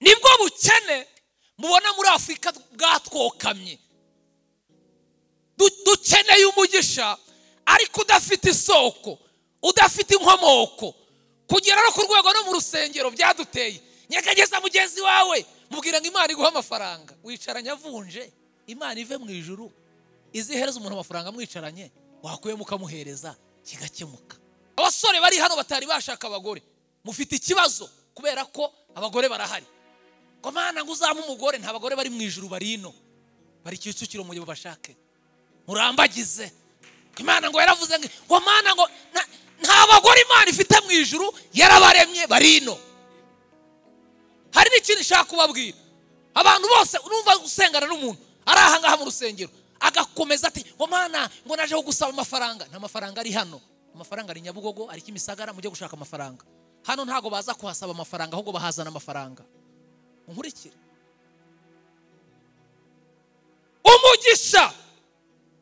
nibwo bukene mubona muri afurika bwatwokamye dukeneye umugisha ariko udafite isoko udafite inkomoko kugera no ku rwego no mu rusengero byaduteye nyegageza mugenzi wawe mubwira ngo imana iguhe amafaranga wicaranye avunje imana ive mu ijuru izihereza umuntu amafaranga mwicaranye wakuyemo ukamuhereza kigakemuka abasore bari hano batari bashaka abagore mufite ikibazo kubera ko abagore barahari ngo mana ngo uzame umugore nta bagore bari mu ijuru bari ino bari kicukiro mu gihe bashake murambagize imana ngo yaravuze ngo mana ngo nta bagore imana ifite mu ijuru yarabaremye bari ino hari n'ikindi nshaka kubabwira abantu bose urumva usengana n'umuntu ari aha ngaha mu rusengero agakomeza ati ngo mana ngo najeho gusaba amafaranga nta mafaranga ari hano amafaranga ari nyabugogo ari kimisagara mujye gushaka amafaranga hano ntabwo baza kuhasaba amafaranga ahubwo bahazana amafaranga nkurikire umugisha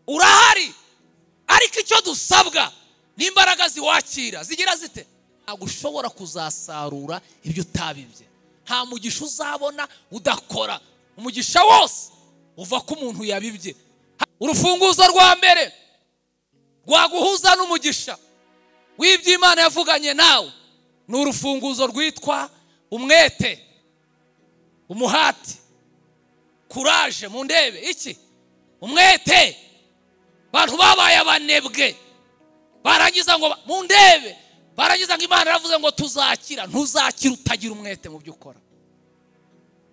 urahari ariko icyo dusabwa n'imbaraga ziwakira zigira zite ntabwo ushobora kuzasarura ibyo utabibye nta mugisha uzabona udakora umugisha wose uva ko umuntu yabibye urufunguzo rwa mbere rwaguhuza n'umugisha w'ibyo imana yavuganye nawe ni urufunguzo rwitwa umwete umuhati kuraje mu ndebe iki umwete abantu babaye abanebwe barangiza ngo mu ndebe barangiza ngo imana yaravuze ngo tuzakira ntuzakira utagira umwete mu byo ukora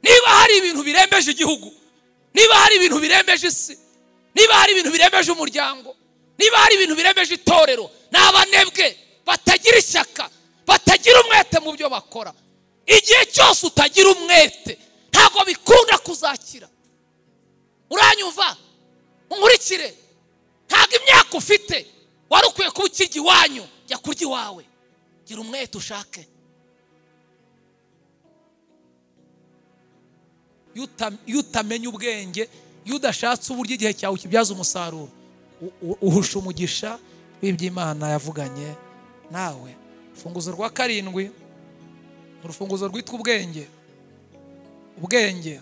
niba hari ibintu birembeje igihugu niba hari ibintu birembeje isi niba hari ibintu birembeje umuryango niba hari ibintu birembeje itorero ni abanebwe batagira ishyaka batagira umwete mu byo bakora igihe cyose utagira umwete ntabwo bikunda kuzakira uranyumva nkurikire ntabwo imyaka ufite wari ukwiye kuba ukirya iwanyu jya kurya iwawe gira umwete ushake iyo utamenya ubwenge iyo udashatse uburyo igihe cyawe kibyaza umusaruro uhusha umugisha w'iby'imana yavuganye nawe urufunguzo rwa karindwi urufunguzo rwitwa ubwenge ubwenge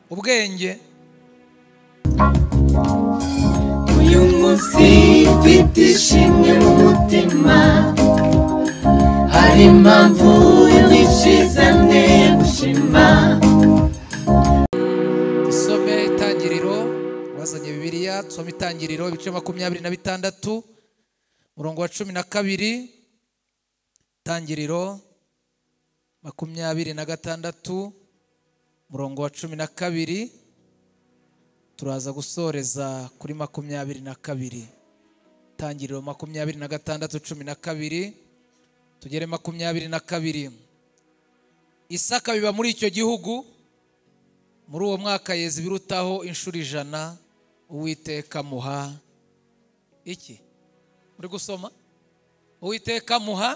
ubwenge uyu munsi mfite ishimwe mu mutima hari impamvu niciza mwe gushima isome itangiriro wazanye bibiriya nsoma itangiriro ibice makumyabiri na bitandatu umurongo wa cumi na kabiri itangiriro makumyabiri na gatandatu umurongo wa cumi na kabiri turaza gusoreza kuri makumyabiri na kabiri itangiriro makumyabiri na gatandatu cumi na kabiri tugere makumyabiri na kabiri isaka biba muri icyo gihugu muri uwo mwaka yeza ibirutaho inshuro ijana uwiteka muha iki muri gusoma uwiteka muha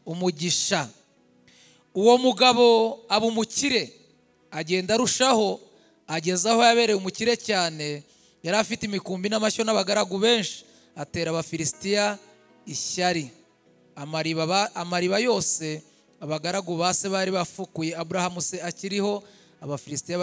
umugisha uwo mugabo aba umukire agenda arushaho ageze aho yabereye umukire cyane yari afite imikumbi n'amashyo n'abagaragu benshi atera abafilisitiya ishyari amariba yose abagaragu base bari bafukuye aburahamu se akiriho abafilisitiya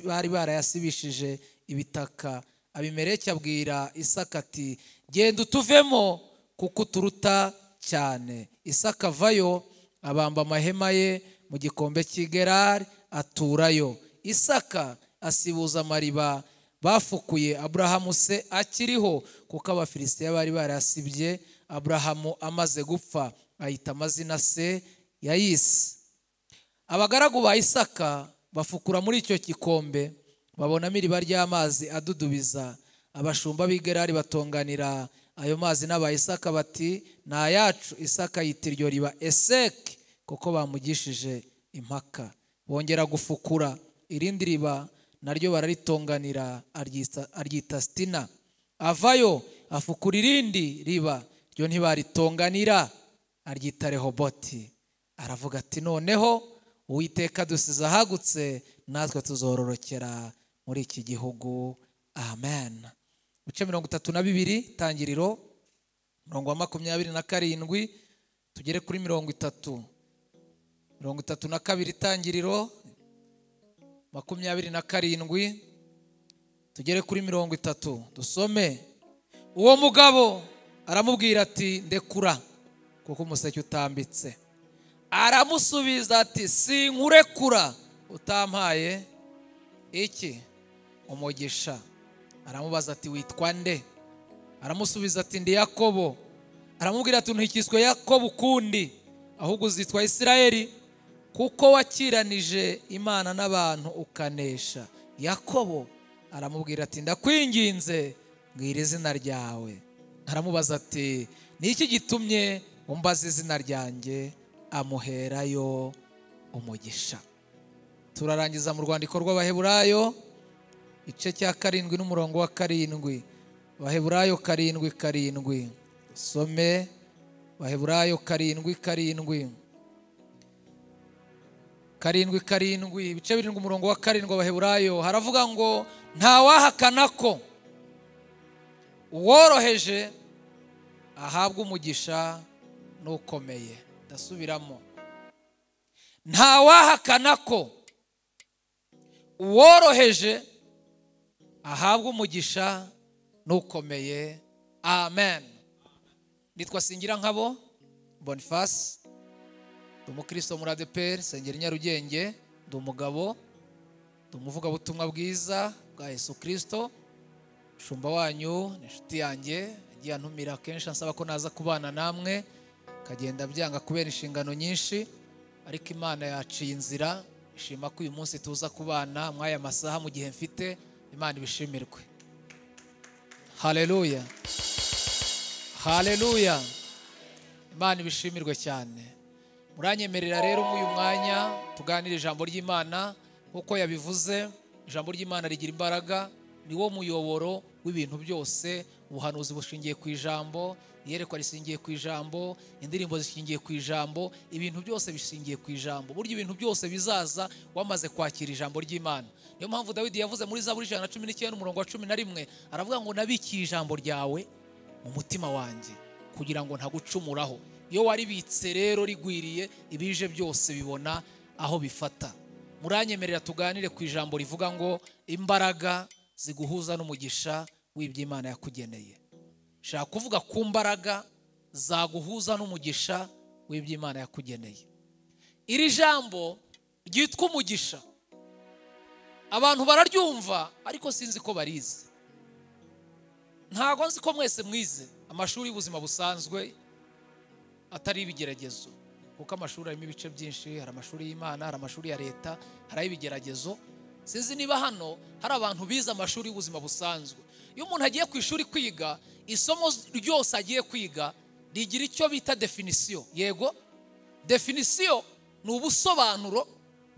bari barayasibishije ibitaka abimereke abwira isakati genda utuvemo kuko uturuta cyane isaka avayo abamba amahema ye mu gikombe cy'igerari aturayo isaka asibuza amariba bafukuye aburahamu se akiriho kuko abafilisitiya bari barasibye aburahamu amaze gupfa ahita amazina se yayise abagaragu ba isaka bafukura muri icyo gikombe babonamo iriba ry'amazi adudubiza abashumba b'igerari batonganira ayo mazi n'abayisaka bati ni ayacu isaka yita iryo riba eseke kuko bamugishije impaka bongera gufukura irindi riba naryo bararitonganira aryita sitina avayo afukura irindi riba ryo ntibaritonganira aryita rehoboti aravuga ati noneho uwiteka dusize ahagutse natwe tuzororokera muri iki gihugu amen ibice mirongo itatu na bibiri tangiriro mirongo makumyabiri na karindwi tugere kuri mirongo itatu mirongo itatu na kabiri itangiriro makumyabiri na karindwi tugere kuri mirongo itatu dusome uwo mugabo aramubwira ati ndekura kuko umuseke utambitse aramusubiza ati sinkurekura utampaye iki umugisha aramubaza ati witwa nde aramusubiza ati ndi yakobo aramubwira ati ntukiswe yakobo ukundi ahubwo uzitwa isirayeli kuko wakiranije imana n'abantu ukanesha yakobo aramubwira ati ndakwinginze mbwira izina ryawe aramubaza ati ni iki gitumye umbaza izina ryanjye amuherayo umugisha turarangiza mu rwandiko rw'abaheburayo igice cya karindwi n'umurongo wa karindwi abaheburayo karindwi karindwi dusome abaheburayo karindwi karindwi karindwi karindwi ibice birindwi umurongo wa karindwi abaheburayo haravuga ngo ntawahakana ko uworoheje ahabwa umugisha n'ukomeye ndasubiramo ntawahakana ko uworoheje ahabwa umugisha n'ukomeye amen nitwa singira nkabo bonifasi ndi umukristo muri adeperi sengera nyarugenge ndi umugabo ndi umuvugabutumwa bwiza bwa yesu kirisito shumba wanyu ni inshuti yanjye yagiye antumira kenshi ansaba ko naza kubana namwe akagenda byanga kubera inshingano nyinshi ariko imana yaciye inzira ishima ko uyu munsi tuza kubana mw'aya masaha mu gihe mfite imana ibishimirwe hareruya hareruya imana ibishimirwe cyane muranyemerera rero muri uyu mwanya tuganire ijambo ry'imana nk'uko yabivuze ijambo ry'imana rigira imbaraga ni wo muyoboro w'ibintu byose ubuhanuzi bushingiye ku ijambo iyerekwa rishingiye ku ijambo indirimbo zishingiye ku ijambo ibintu byose bishingiye ku ijambo burya ibintu byose bizaza wamaze kwakira ijambo ry'imana niyo mpamvu dawidi yavuze muri za buri ijana na cumi n'icyenda umurongo wa cumi na rimwe aravuga ngo nabikiye ijambo ryawe mu mutima wanjye kugira ngo ntagucumuraho iyo waribitse rero rigwiriye ibije byose bibona aho bifata muranyemerera tuganire ku ijambo rivuga ngo imbaraga ziguhuza n'umugisha w'iby'imana yakugeneye shaka kuvuga ku mbaraga zaguhuza n'umugisha w'iby'imana yakugeneye iri jambo ryitwa umugisha abantu bararyumva ariko sinzi ko barize ntabwo nzi ko mwese mwize amashuri y'ubuzima busanzwe atari ibigeragezo kuko amashuri arimo ibice byinshi hari amashuri y'imana hari amashuri ya leta hari ay'ibigeragezo sinzi niba hano hari abantu bize amashuri y'ubuzima busanzwe iyo umuntu agiye ku ishuri kwiga isomo ryose agiye kwiga rigira icyo bita definisiyo yego definisiyo ni ubusobanuro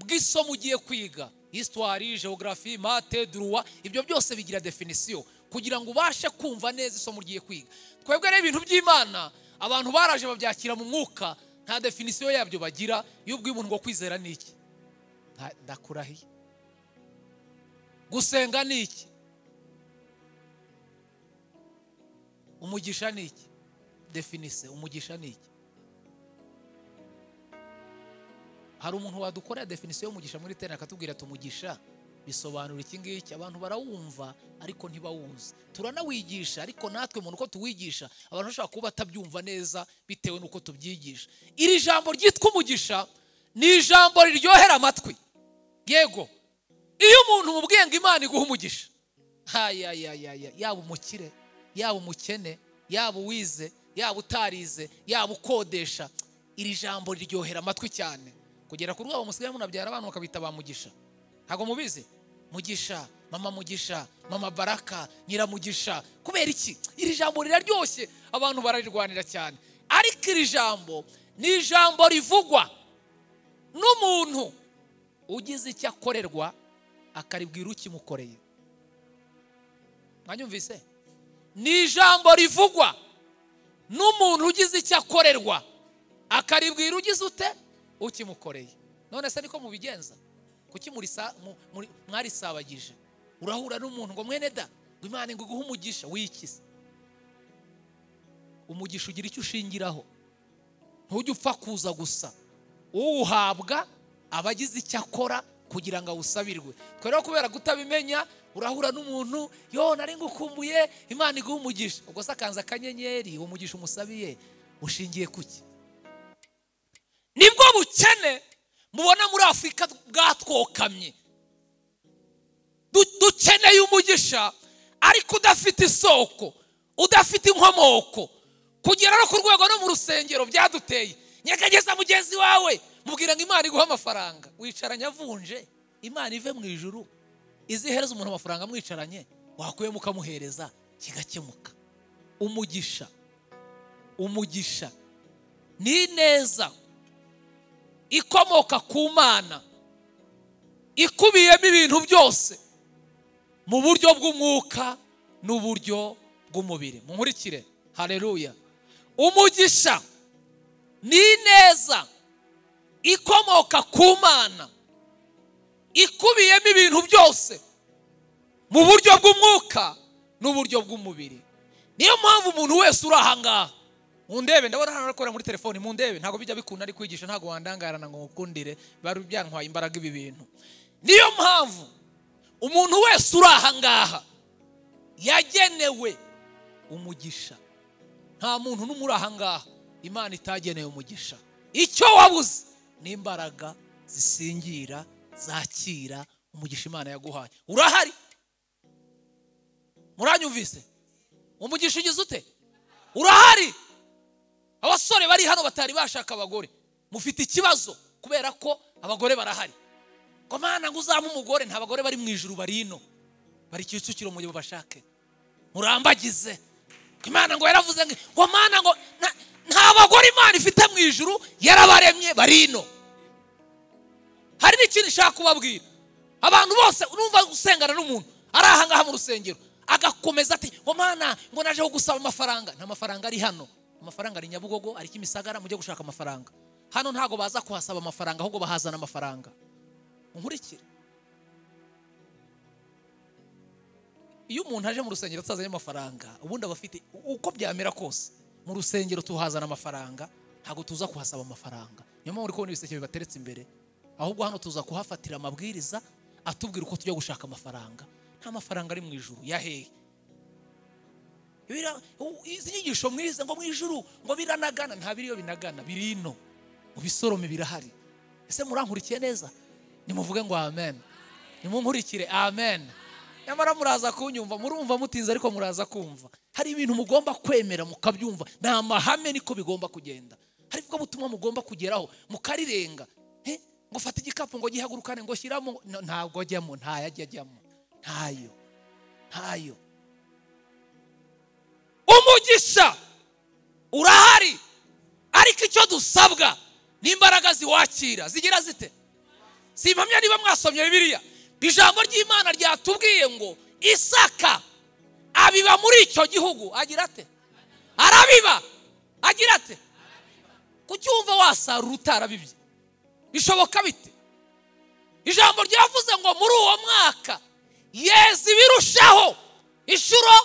bw'isomo ugiye kwiga hisitwari geogarafi mate duruwa ibyo byose bigira definisiyo kugira ngo ubashe kumva neza isomo ugiye kwiga twebwe rero ibintu by'imana abantu baraje babyakira mu mwuka nta definisiyo yabyo bagira iyo ubwiye umuntu ngo kwizera ni iki ndakurahiye gusenga ni iki umugisha ni iki definise umugisha ni iki hari umuntu wadukorera definisiyo y'umugisha muri teni akatubwira ati umugisha bisobanura iki ngiki abantu barawumva ariko ntibawuzi turanawigisha ariko natwe umuntu uko tuwigisha abantu bashobora kuba batabyumva neza bitewe n'uko tubyigisha iri jambo ryitwa umugisha ni ijambo riryohera amatwi yego iyo umuntu umubwiye ngo imana iguha umugisha hayayayaya yaba umukire yaba umukene yaba uwize yaba utarize yaba ukodesha iri jambo riryohera amatwi cyane kugera ku rwego musigaye munabyara abantu bakabita ba mugisha ntabwo mubizi mugisha mama mugisha mama baraka nyiramugisha kubera iki iri jambo riraryoshye abantu bararirwanira cyane ariko iri jambo ni ijambo rivugwa n'umuntu ugize icyo akorerwa akaribwira ukimukoreye mwanyumvise ni ijambo rivugwa n'umuntu ugize icyo akorerwa akaribwira ugize ute ukimukoreye none se niko mubigenza kuki mwarisabagije urahura n'umuntu ngo mwene da ngo imana ngo iguhe umugisha wikize umugisha ugira icyo ushingiraho ntujye upfa kuza gusa uwuhabwa aba agize icyo akora kugira ngo awusabirwe twe rero kubera kutabimenya urahura n'umuntu yo nari ngukumbuye imana iguha umugisha ubwo se akanze akanyenyeri uwo mugisha umusabiye ushingiye ku ki nibwo bukene mubona muri afurika bwatwokamye Du- dukeneye umugisha ariko udafite isoko udafite inkomoko kugera no ku rwego no mu rusengero byaduteye nyegageza mugenzi wawe mubwira ngo imana iguhe amafaranga wicaranye avunje imana ive mu ijuru izihereza umuntu amafaranga mwicaranye wakuyemo ukamuhereza kigakemuka umugisha umugisha ni ineza ikomoka ku mana ikubiyemo ibintu byose mu buryo bw'umwuka n'uburyo bw'umubiri munkurikire hareruya umugisha ni ineza ikomoka ku mana ikubiyemo ibintu byose mu buryo bw'umwuka n'uburyo bw'umubiri niyo mpamvu umuntu wese uri ahangaha mundebe ndabona hano arakorera muri telefoni mundebe ntabwo bijya bikunda ari kwigisha ntabwo wandangarana ngo mukundire bari byantwaye imbaraga ibi bintu niyo mpamvu umuntu wese uri ahangaha yagenewe umugisha nta muntu n'umwe uri ahangaha imana itageneye umugisha icyo wabuze ni imbaraga zisingira zakira umugisha imana yaguhaye urahari muranyumvise umugisha ugize ute urahari abasore bari hano batari bashaka abagore mufite ikibazo kubera ko abagore barahari ngo mana ngo uzampe umugore nta bagore bari mu ijuru bari ino bari kicukiro mu gihe bashake murambagize Ngo imana ngo yaravuze ngo ngo mana ngo nta- nta bagore imana ifite mu ijuru yarabaremye bari ino hari n'ikintu nshaka kubabwira abantu bose urumva usengana n'umuntu ari ahangaha mu rusengero agakomeza ati ngo mana ngo naje gusaba amafaranga nta mafaranga ari hano amafaranga ari nyabugogo ari kimisagara mujye gushaka amafaranga hano ntago baza kuhasaba amafaranga ahubwo bahazana amafaranga nkurikire iyo umuntu aje mu rusengero atazanye amafaranga ubundi aba afite uko byamera kose mu rusengero tuhazana amafaranga ntabwo tuza kuhasaba amafaranga niyo mpamvu uri kubona ibiseke bibateretse imbere ahubwo hano tuza kuhafatira amabwiriza atubwira uko tujya gushaka amafaranga nta mafaranga ari mu ijuru yaheye Bira- u- izi nyigisho mwize ngo mu ijuru ngo biranagana nta biriyo binagana biri ino mu bisorome birahari ese murankurikiye neza nimuvuge ngo amen nimunkurikire amen nyamara muraza kunyumva murumva mutinze ariko muraza kumva hari ibintu mugomba kwemera mukabyumva ni amahame niko bigomba kugenda hari ubwo butumwa mugomba kugeraho mukarirenga Eh, ngo fata igikapu ngo gihagurukane ngo shyiramo No, ntabwo ajyamo ntayajya ajyamo ntayo ntayo umugisha urahari ariko icyo dusabwa ni imbaraga ziwakira zigira zite simpamya niba mwasomye bibiliya ijambo ry'imana ryatubwiye ngo isaka abiba muri icyo gihugu agira ate arabiba agira ate kucyumva wasarura utarabibye bishoboka bite ijambo ryavuze ngo muri uwo mwaka yeza ibirushaho inshuro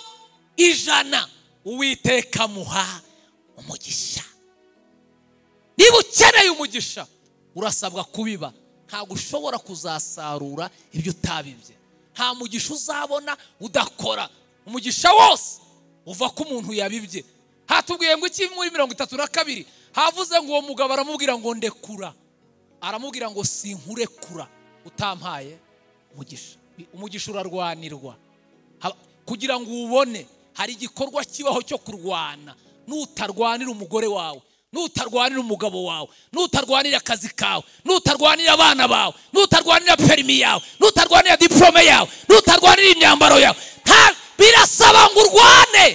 ijana uwiteka amuha umugisha niba ukeneye umugisha urasabwa kubiba ntabwo ushobora kuzasarura ibyo utabibye nta mugisha uzabona udakora umugisha wose uva ko umuntu yabibye hatubwiye ngo iki muri mirongo itatu na kabiri havuze ngo uwo mugabo aramubwira ngo ndekura aramubwira ngo sinkurekura utampaye umugisha umugisha urarwanirwa Haba- kugira ngo ubone hari igikorwa kibaho cyo kurwana nutarwanira umugore wawe nutarwanira umugabo wawe nutarwanira akazi kawe nutarwanira abana bawe nutarwanira perimi yawe nutarwanira diporome yawe nutarwanira imyambaro yawe nta birasaba ngo urwane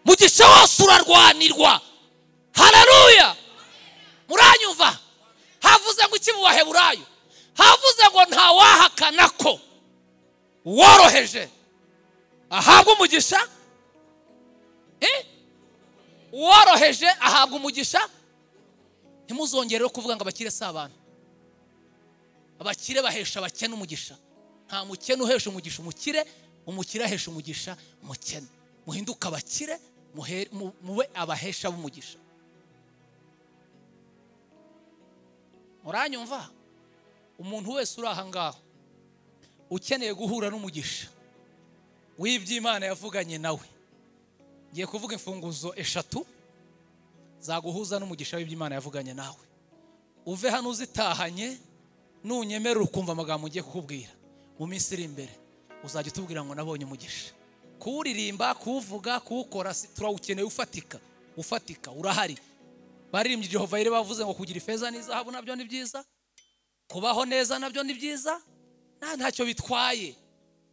mugisha wose urarwanirwa hararuya muranyumva havuze ngo iki mu baheburayo havuze ngo ntawahakana ko woroheje ahabwa umugisha Eh? uworoheje ahabwa umugisha ntimuzongere rero kuvuga ngo abakire si abantu abakire bahesha abakene umugisha nta mukene uhesha umugisha umukire umukire ahesha umugisha umukene muhinduke abakire muhe- mu- mube abahesha b'umugisha muranyumva umuntu wese uri aha ngaha ukeneye guhura n'umugisha w'ibyo imana yavuganye nawe ngiye kuvuga imfunguzo eshatu zaguhuza n'umugisha w'ibyo imana yavuganye nawe uve hano uzitahanye nunyemerera ukumva amagambo ngiye kukubwira mu minsi iri imbere uzajya utubwira ngo nabonye umugisha kuwuririmba kuwuvuga kuwukora si- turawukeneye ufatika ufatika urahari baririmbye Jehova yari bavuze ngo kugira ifeza n'izahabu nabyo ni byiza kubaho neza nabyo ni byiza nta ntacyo bitwaye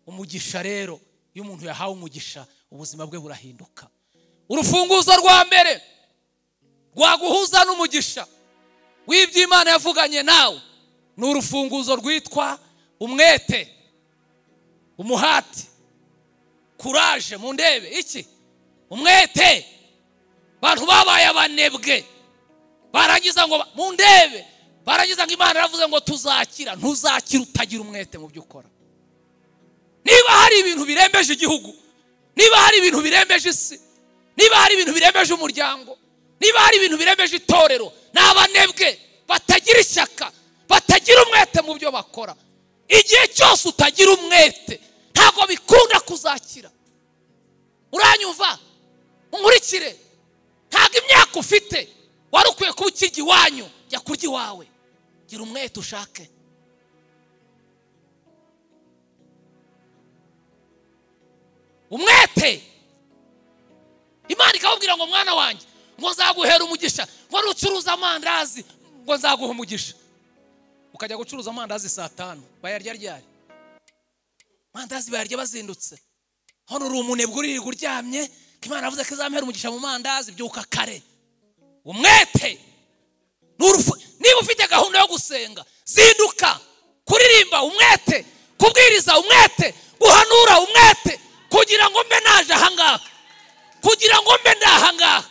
umugisha rero iyo umuntu yahawe umugisha ubuzima bwe burahinduka urufunguzo rwa mbere rwaguhuza n'umugisha w'ibyo imana yavuganye nawe ni urufunguzo rwitwa umwete umuhati kuraje mu ndebe iki umwete abantu babaye abanebwe barangiza ngo ba- mu ndebe barangiza ngo imana yaravuze ngo tuzakira ntuzakira utagira umwete mu byo ukora niba hari ibintu birembeje igihugu niba hari ibintu birembeje isi niba hari ibintu birembeje umuryango niba hari ibintu birembeje itorero ni abanebwe batagira ishyaka batagira umwete mu byo bakora igihe cyose utagira umwete ntabwo bikunda kuzakira uranyumva unkurikire ntabwo imyaka ufite wari ukwiye kuba ukirya iwanyu jya kurya iwawe gira umwete ushake umwete imana ikababwira ngo mwana wanjye ngo nzaguhera umugisha ngo nucuruza amandazi ngo nzaguha umugisha ukajya gucuruza amandazi saa tanu bayarya ryari amandazi bayarya bazindutse hano uri umunebwe uririrwa uryamye ko imana yavuze ko izamuhera umugisha mu mandazi byuka kare umwete N'urufu- niba ufite gahunda yo gusenga zinduka kuririmba umwete kubwiriza umwete guhanura umwete kugira ngo mbe naje ahangaha kugira ngo mbe ndahangaha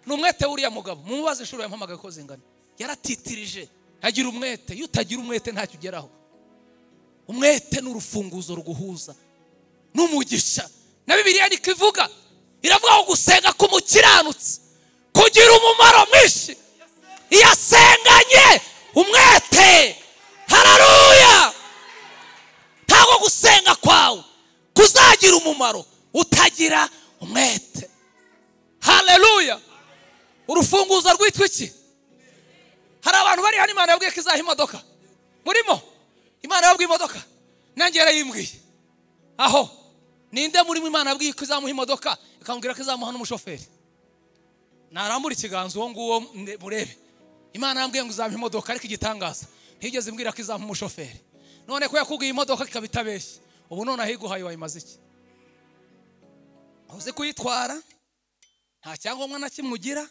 ni umwete w'uriya mugabo mumubaze inshuro yampamagaye ko zingana yaratitirije agira umwete iyo utagira umwete ntacyo ugeraho umwete ni urufunguzo ruguhuza n'umugisha na bibiliya niko ivuga iravuga ngo gusenga k'umukiranutsi kugira umumaro mwinshi iyo asenganye umwete hararuya ntabwo gusenga kwawe kuzagira umumaro utagira umwete hararuya urufunguzo rwitwa iki hari abantu bari hano imana yabwiye ko izaha imodoka murimo imana yabwiye imodoka nanjye yarayimbwiye aho ninde murimo imana yabwiye ko izamuha imodoka ikamubwira ko izamuha n'umushoferi narambura ikiganza uwo nguwo mne- murebe imana yambwiye ngo izamuha imodoka ariko igitangaza ntigeze imbwira ko izamuha umushoferi none ko yakubwiye imodoka ikaba itabeshye ubu none ahiguhaye wayimaze iki uzi kuyitwara nta cyangombwa na kimwe ugira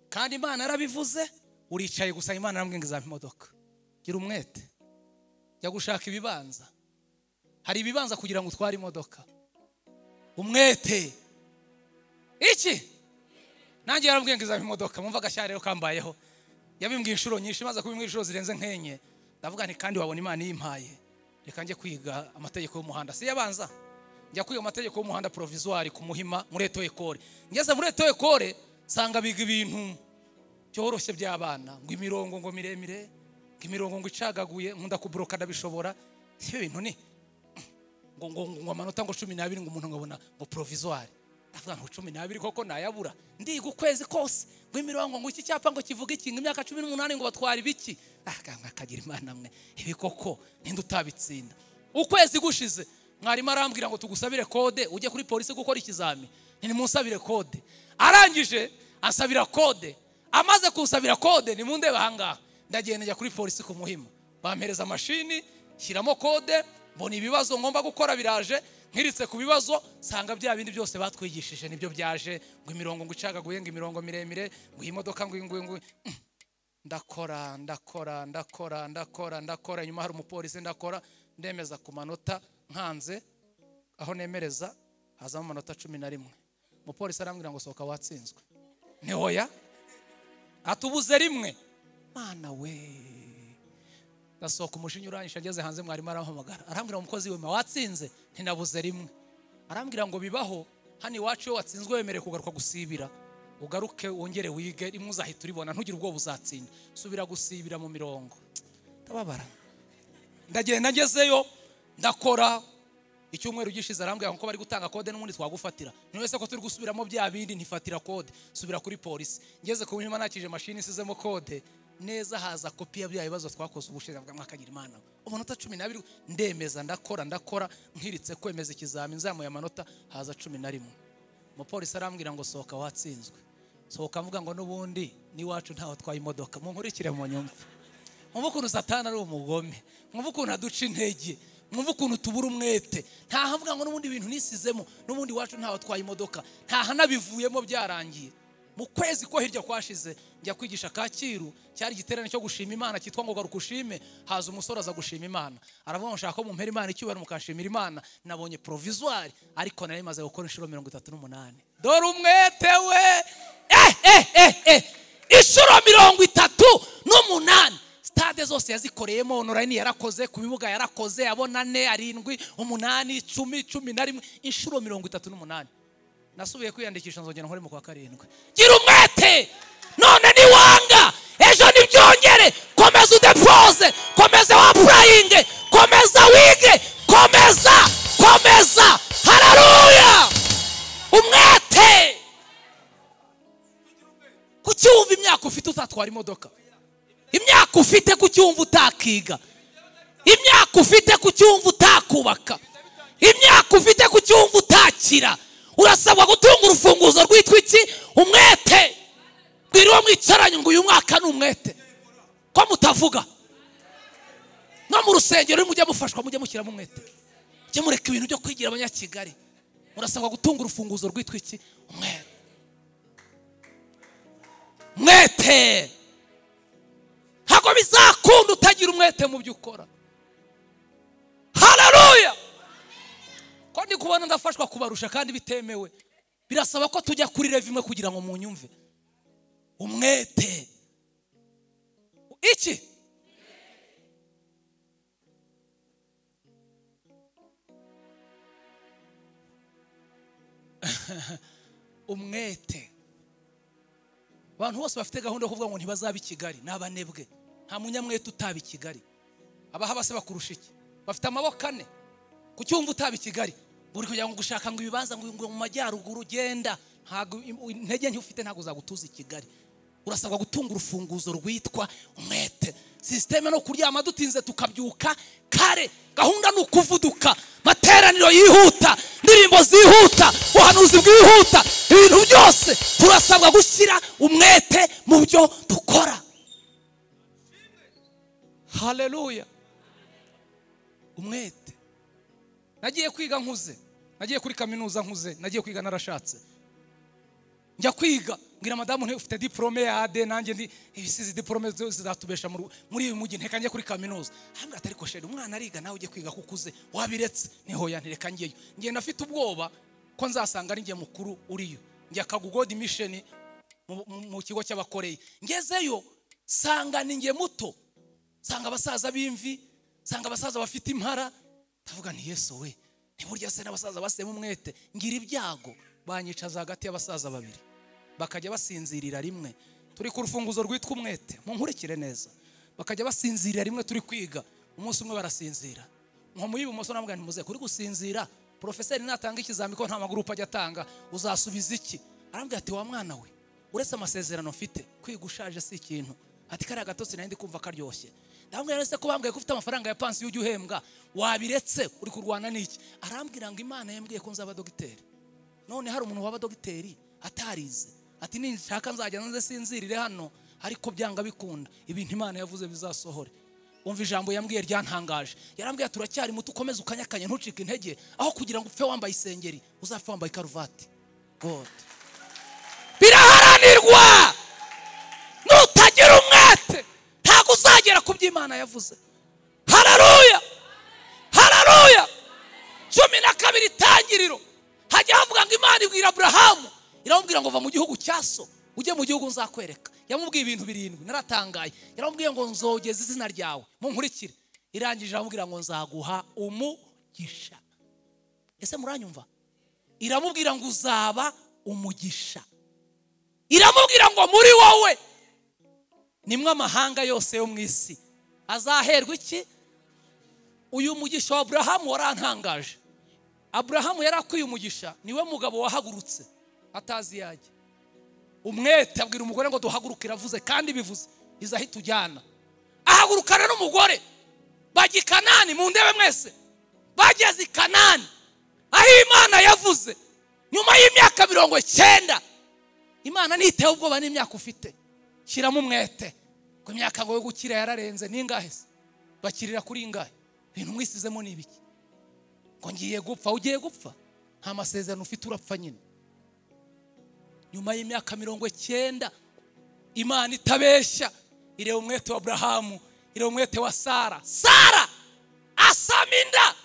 kandi imana yarabivuze uricaye gusa imana yambwiye ngo izamuha imodoka gira umwete jya gushaka ibibanza hari ibibanza kugira ngo utware imodoka umwete iki nanjye yarambwiye ngo izaba imodoka mwumva agashya rero kambayeho yabimbwiye inshuro nyinshi maze kubimbwira inshuro zirenze nk'enye ndavuga nti kandi wabona imana iyimpaye reka njye kwiga amategeko y'umuhanda si yabanza njya kwiga amategeko y'umuhanda provisoire ku muhima muri eto ekore ngeze muri eto ekore nsanga biga ibintu byoroshye by'abana ngo imirongo ngo miremire ngo imirongo ngo icagaguye nkunda kuburoka ndabishobora ibyo bintu ni ngo ngo ngo amanota ngo cumi n'abiri ngo umuntu ngo abona ngo provisoire ndavuga ngo cumi n'abiri koko nayabura ndiga ukwezi kose ngo imirongo ngo iki cyapa ngo kivuga iki ngo imyaka cumi n'umunani ngo batwara ibiki akanga akagira imana mwe ibi koko ninde utabitsinda ukwezi gushize mwarimu arambwira ngo tugusabire kode ujye kuri polisi gukora ikizami ntimusabire kode arangije ansabira kode amaze kunsabira kode ni mu ndebe ahangaha ndagenda njya kuri polisi ku muhima bampereza mashini shyiramo kode mbona ibibazo ngomba gukora biraje nkiritse ku bibazo nsanga bya bindi byose batwigishije nibyo byaje ngo imirongo ngo icagaguye ngo imirongo miremire ngo iyi modoka ngo iyi ngo iyi ngo iyi. Mm. ndakora ndakora ndakora ndakora ndakora nyuma hari umupolisi ndakora ndemeza ku manota nkanze aho nemereza hazamo amanota cumi na rimwe umupolisi arambwira ngo sohoka watsinzwe ni hoya atubuze rimwe mana we ndasohoka umushinya urangije ageze hanze mwarimu arampamagara arambwira ngo umukozi wema watsinze ntinabuze rimwe arambwira ngo bibaho hano iwacu iyo watsinzwe wemerewe kugaruka gusibira ugaruke wongere wige rimwe uzahita uribona ntugire ubwoba uzatsinda subira gusibira mu mirongo tababara ndagenda ngezeyo ndakora icyumweru gishize arambwira ngo ko bari gutanga kode n'ubundi twagufatira ni wese ko turi gusubiramo bya bindi ntifatira kode subira kuri polisi ngeze ku nyuma nakije mashini isizemo kode neza haza kopi ya bya bibazo twakoze ubushize bwa mwakagira imana umunota cumi n'abiri ndemeza ndakora ndakora nkiritse kwemeza ikizamini nzamuye amanota haza cumi na rimwe umupolisi arambwira ngo sohoka watsinzwe sohoka mvuga ngo n'ubundi n'iwacu ntawe atwaye imodoka munkurikire mu nyumva mwumve ukuntu satana ari umugome mwumve ukuntu aduca intege mwumve ukuntu tubura umwete ntahavuga ngo n'ubundi bintu nisizemo n'ubundi iwacu ntawe atwaye imodoka ntahanabivuyemo byarangiye mu kwezi ko hirya kwashize njya kwigisha kacyiru cyari igiterane cyo gushima imana cyitwa ngo garuka ushime haza umusore aza gushima imana aravuga ngo nshaka ko mumpera imana icyubahiro mukashimira imana nabonye provisoire ariko nari maze gukora inshuro mirongo itatu n'umunani dore umwete we eh eh eh eh inshuro mirongo itatu n'umunani sitade zose yazikoreyemo onorayini yarakoze ku bibuga yarakoze abona ane arindwi umunani icumi cumi na rimwe inshuro mirongo itatu n'umunani nasubiye kwiyandikisha nzongera nkore mu kwa karindwi gira umwete none niwanga ejo ntibyongere komeza udeporoze komeza wapurayinge komeza wige komeza komeza hararuya umwete kuki wumva imyaka ufite utatwara imodoka imyaka ufite ku cyumva utakiga imyaka ufite ku cyumva utakubaka imyaka ufite ku cyumva utakira urasabwa gutunga urufunguzo rwitwa iki umwete mbwira uwo mwicaranye ngo uyu mwaka ni umwete ko mutavuga no mu rusengero mujya mufashwa mujya mushyiramo umwete mujye mureka ibintu byo kwigira abanyakigali murasabwa gutunga urufunguzo rwitwa iki umwete mwete ntabwo bizakunda utagira umwete mu byo ukora hararuya ko ndi kubona ndafashwa kubarusha kandi bitemewe birasaba ko tujya kuri rev imwe kugira ngo munyumve umwete iki umwete abantu bose bafite gahunda yo kuvuga ngo ntibazaba i kigali ni abanebwe nta munyamwete utaba i kigali abaha base bakurusha iki bafite amaboko ane ku cyumva utaba i kigali buri kugira ngo gushaka ngo ibibanza ngo ngo mu majyaruguru ugenda ntabwo intege nke ufite ntabwo uzagutuza i kigali urasabwa gutunga urufunguzo rwitwa umwete sisiteme no kuryama dutinze tukabyuka kare gahunda ni ukuvuduka materaniro yihuta indirimbo zihuta ubuhanuzi bwihuta ibintu byose turasabwa gushyira umwete mu byo dukora haleluya umwete nagiye kwiga nkuze nagiye kuri kaminuza nkuze nagiye kwiga narashatse njya kwiga mbwira madamu ntiyo ufite diporome ya ade nanjye ndi ibisize diporome zizatubesha muri uyu mujyi nteka njye kuri kaminuza hambwira atari ko sheri umwana ariga nawe ujye kwiga ko ukuze wabiretse niho yantereka ngeyo ngenda afite ubwoba ko nzasanga ari mukuru uriyo njya kagugodi misheni mu kigo cy'abakoreye ngezeyo sanga ni nge muto sanga abasaza b'imvi sanga abasaza bafite impara ndavuga nti yesu we ntiburya se n'abasaza basema umwete ngira ibyago banyicaza hagati y'abasaza babiri bakajya basinzirira rimwe turi ku rufunguzo rwitwa umwete munkurikire neza bakajya basinzirira rimwe turi kwiga umunsi umwe barasinzira nko mu y'ibumoso ntabwo ntimuze kuri gusinzira porofeseri natanga ikizami ko nta magurupe ajya atanga uzasubiza iki arambwira ati wa mwana we uretse amasezerano mfite kwiga ushaje si ikintu ati kariya gatotsi nari ndi kumva karyoshye ndabwira rero se ko bambwiye ko ufite amafaranga ya pansiyo ujya uhembwa wabiretse uri kurwana n'iki arambwira ngo imana yambwiye ko nzaba dogiteri none hari umuntu waba dogiteri atarize ati nishaka nzajya nze sinzirire hano ariko byanga bikunda ibintu imana yavuze bizasohore wumva ijambo yambwiye ryantangaje yarambwiye turacyari muto ukomeze ukanyakanye ntucike intege aho kugira ngo upfe wambaye isengeri uzapfe wambaye karuvati god biraharanirwa nutagira umwete ntabwo uzagera ku byo imana yavuze hararuya hararuya cumi na kabiri itangiriro hajya havuga ngo imana ibwira aburahamu iramubwira ngo va mu gihugu cya so ujye mu gihugu nzakwereka yamubwiye ibintu birindwi naratangaye yaramubwiye ngo nzogeze izina ryawe munkurikire irangije aramubwira ngo nzaguha umugisha ese muranyumva iramubwira ngo uzaba umugisha iramubwira ngo muri wowe nimwe amahanga yose yo mu isi azaherwa iki uyu mugisha wa aburahamu warantangaje aburahamu yari akwiye umugisha niwe mugabo wahagurutse atazi iyo ajya umwete abwira umugore ngo duhaguruke iravuze kandi bivuze izahita ujyana ahagurukana n'umugore bajya i kanani mu ndebe mwese bageze i kanani aho imana yavuze nyuma y'imyaka mirongo icyenda imana ntitewe ubwoba n'imyaka ufite shyiramo umwete ku imyaka ngo yo gukira yararenze n'ingahe se bakirira kuri ingahe ibintu mwisizemo ni ibiki ngo ngiye gupfa ugiye gupfa nta masezerano ufite urapfa nyine nyuma y'imyaka mirongo icyenda imana itabeshya ireba umwete wa burahamu ireba umwete wa sara sara asama inda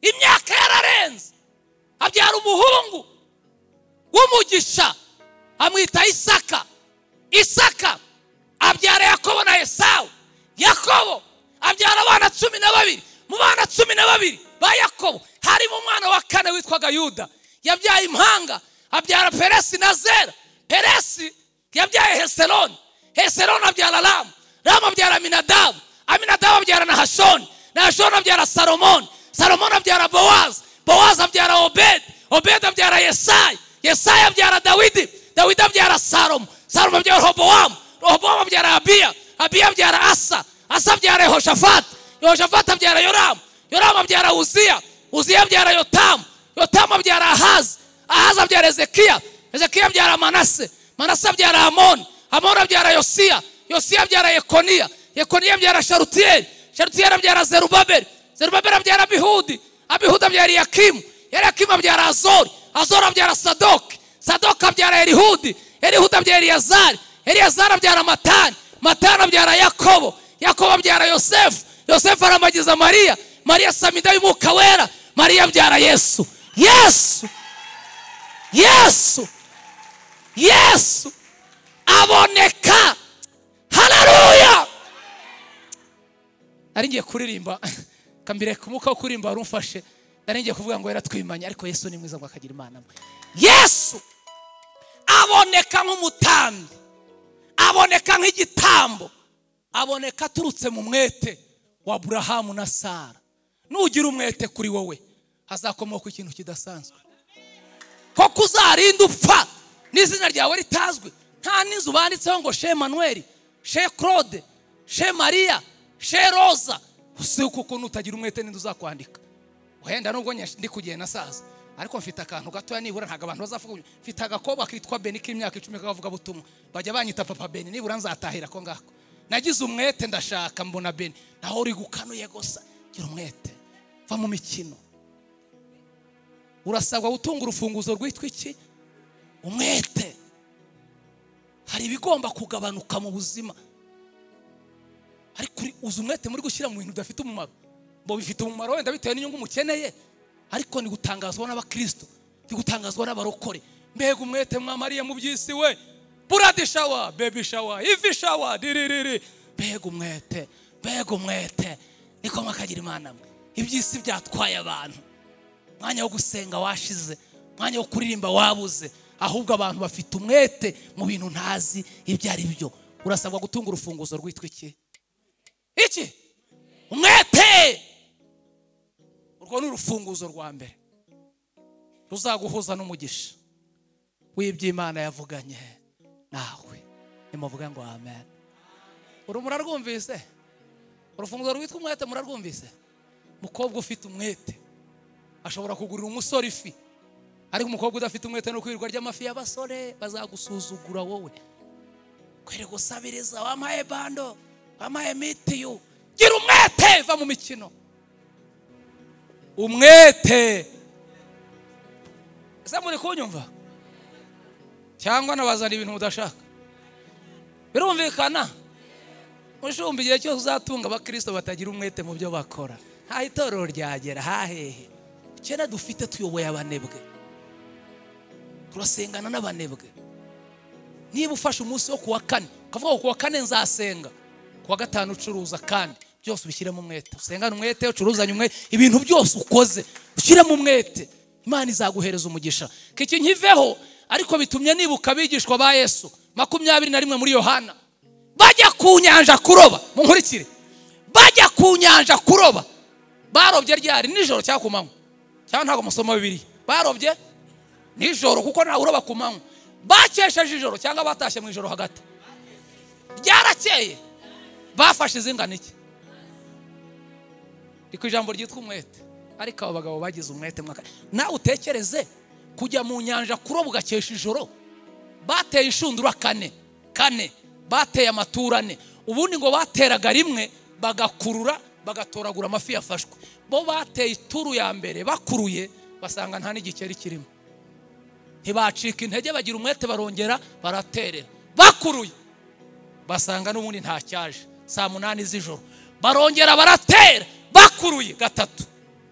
imyaka yararenze abyara umuhungu w'umugisha amwita isaka isaka abyara yakobo na esawu yakobo abyara abana cumi na babiri mu bana cumi na babiri ba yakobo harimo umwana wa kane witwaga yuda yabyaye impanga abyara peresi na zera peresi yabyaye heseroni heseroni abyara ramu ramu abyara aminadabu aminadabu abyara na hashoni na hashoni abyara salomoni salomoni abyara bowazi bowazi abyara obedi obedi abyara yesayi yesayi abyara dawidi dawidi abyara salomo salomo abyara robowamu robowamu abyara abiya abiya abyara asa asa abyara yehoshafati yehoshafati abyara yoramu yoramu abyara uziya uziya abyara yotamu yotamu abyara ahazi ahazi abyara ezekiya ezekiya abyara manase manase abyara amoni amoni abyara yosiya yosiya abyara yekoniya yekoniya abyara sharutiyeri sharutiyeri abyara zerubabeli zerubabeli abyara abihudi abihudi abyara yakimu yakimu abyara azori azori abyara sadoki sadoki abyara erihudi erihudi abyara eliyazari eliyazari abyara matani matani abyara yakobo yakobo abyara yosefu yosefu aramagiza mariya mariya samida y'umwuka wera mariya abyara yesu yesu yesu yesu aboneka hararuya nari ngiye kuririmba kambireka umwuka wo kuririmba wari umfashe nari ngiye kuvuga ngo yaratwimanye ariko yesu ni mwiza ngo akagira imana mwe yesu aboneka nk'umutambi aboneka nk'igitambo aboneka aturutse mu mwete wa burahamu na sara nugira umwete kuri wowe hazakomoka ikintu kidasanzwe koko uzarinda upfa n'izina ryawe ritazwi nta n'inzu banditseho ngo she manuel she claude she maria she roza si kuko nutagira umwete n'inzu uzakwandika wenda nubwo ndi kugenda saza ariko mfite akantu gatoya nibura ntabwo abantu bazavuga mfite agakoba kitwa beni k'imyaka icumi k'akavugabutumwa bajya banyita papa beni nibura nzatahira ko ngako nagize umwete ndashaka mbona beni naho uri gukanuye gusa gira umwete va mu mikino urasabwa gutunga urufunguzo rwitwa iki umwete hari ibigomba kugabanuka mu buzima ariko uzi umwete muri gushyira mu bintu bidafite umumaro ngo bifite umumaro wenda bitewe n'inyungu umukeneye ariko ni gutangazwa n'abakristo ni gutangazwa n'abarokore mbega umwete mwamariye mu by'isi we buradi shawa bebi shawa ivi shawa diririri mbega umwete mbega umwete niko mwakagira imana mwe iby'isi byatwaye abantu umwanya wo gusenga washize umwanya wo kuririmba wabuze ahubwo abantu bafite umwete mu bintu ntazi ibyo ari byo urasabwa gutunga urufunguzo rwitwa iki iki umwete urwo ni urufunguzo rwa mbere ruzaguhuza n'umugisha w'iby'imana yavuganye nawe nimuvuga ngo amen uru murarwumvise urufunguzo rwitwa umwete murarwumvise umukobwa ufite umwete ashobora kugurira umusore ifi ariko umukobwa udafite umwete no kwirirwa ry'amafi y'abasore bazagusuzugura wowe kwere gusabiriza wamaye bando wamaye mitiyu gira umwete va mu mikino umwete ese muri kunyumva cyangwa nabazana ibintu mudashaka birumvikana ushumba igihe cyose uzatunga abakirisito batagira umwete mu byo bakora nta itorero ryagera hahehe kera dufite tuyoboye abanebwe turasengana n'abanebwe niba ufashe umunsi wo kuwa kane ukavuga ngo kuwa kane nzasenga kuwa gatanu ucuruza kandi byose ubishyiremo umwete usengane umwete ucuruzanye umwete ibintu byose ukoze ushyiremo umwete imana izaguhereza umugisha kiki nkiveho ariko bitumye nibuka abigishwa ba yesu makumyabiri na rimwe muri yohana bajya ku nyanja kuroba munkurikire ku nyanja kuroba barobye ryari nijoro cyangwa ku manywa cyangwa ntabwo musoma bibiri barobye nijoro kuko ntawe uroba ku manywa bakesheje ijoro cyangwa batashye mu ijoro hagati ryarakeye bafashe izingana iki ni ku ijambo ryitwa umwete ariko abo bagabo bagize umwete mwaka nawe utekereze kujya mu nyanja kuroba ugakesha ijoro bateye inshundura kane kane bateye amatura ane ubundi ngo bateraga rimwe bagakurura bagatoragura amafi yafashwe bo bateye ituru ya mbere bakuruye basanga nta n'igikeri kirimo ntibacika intege bagira umwete barongera baraterera bakuruye basanga n'ubundi ntacyaje saa munani z'ijoro barongera baratera bakuruye gatatu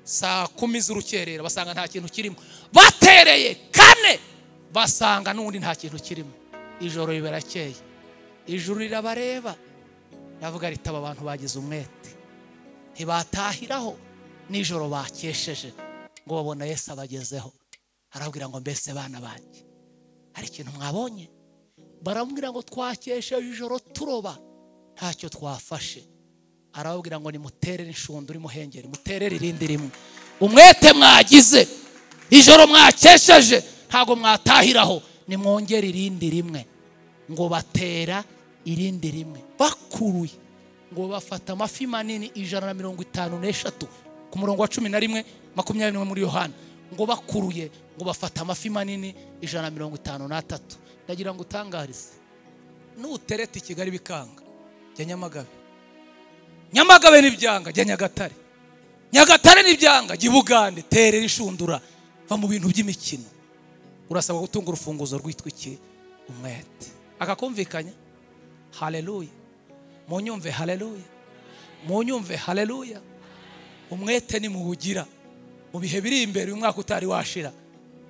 saa kumi z'urukerera basanga nta kintu kirimo batereye kane basanga n'ubundi nta kintu kirimo ijoro ribarakeye ijoro rirabareba ravuga ritaba abantu bagize umwete ntibatahiraho nijoro bakesheje ngo babona Yesu abagezeho arababwira ngo mbese bana banjye hari ikintu mwabonye baramubwira ngo twakesheje ijoro turoba ntacyo twafashe arababwira ngo nimuterere inshundura imuhengeri muterere irindi rimwe umwete mwagize ijoro mwakesheje ntabwo mwatahiraho nimwongere irindi rimwe ngo batera irindi rimwe bakuruye ngo bafata amafi manini ijana na mirongo itanu n'eshatu ku murongo wa cumi na rimwe makumyabiri n'umwe muri yohana ngo bakuruye ngo bafata amafi manini ijana na mirongo itanu n'atatu ndagira ngo utangarize nutereta i kigali bikanga jya nyamagabe nyamagabe n'ibyanga jya nyagatare nyagatare n'ibyanga jya ibugande terera inshundura va mu bintu by'imikino urasabwa gutunga urufunguzo rwitwa iki umwete akakumvikanya hareruya munyumve hareruya munyumve hareruya umwete nimuwugira mu bihe biri imbere uyu mwaka utari washira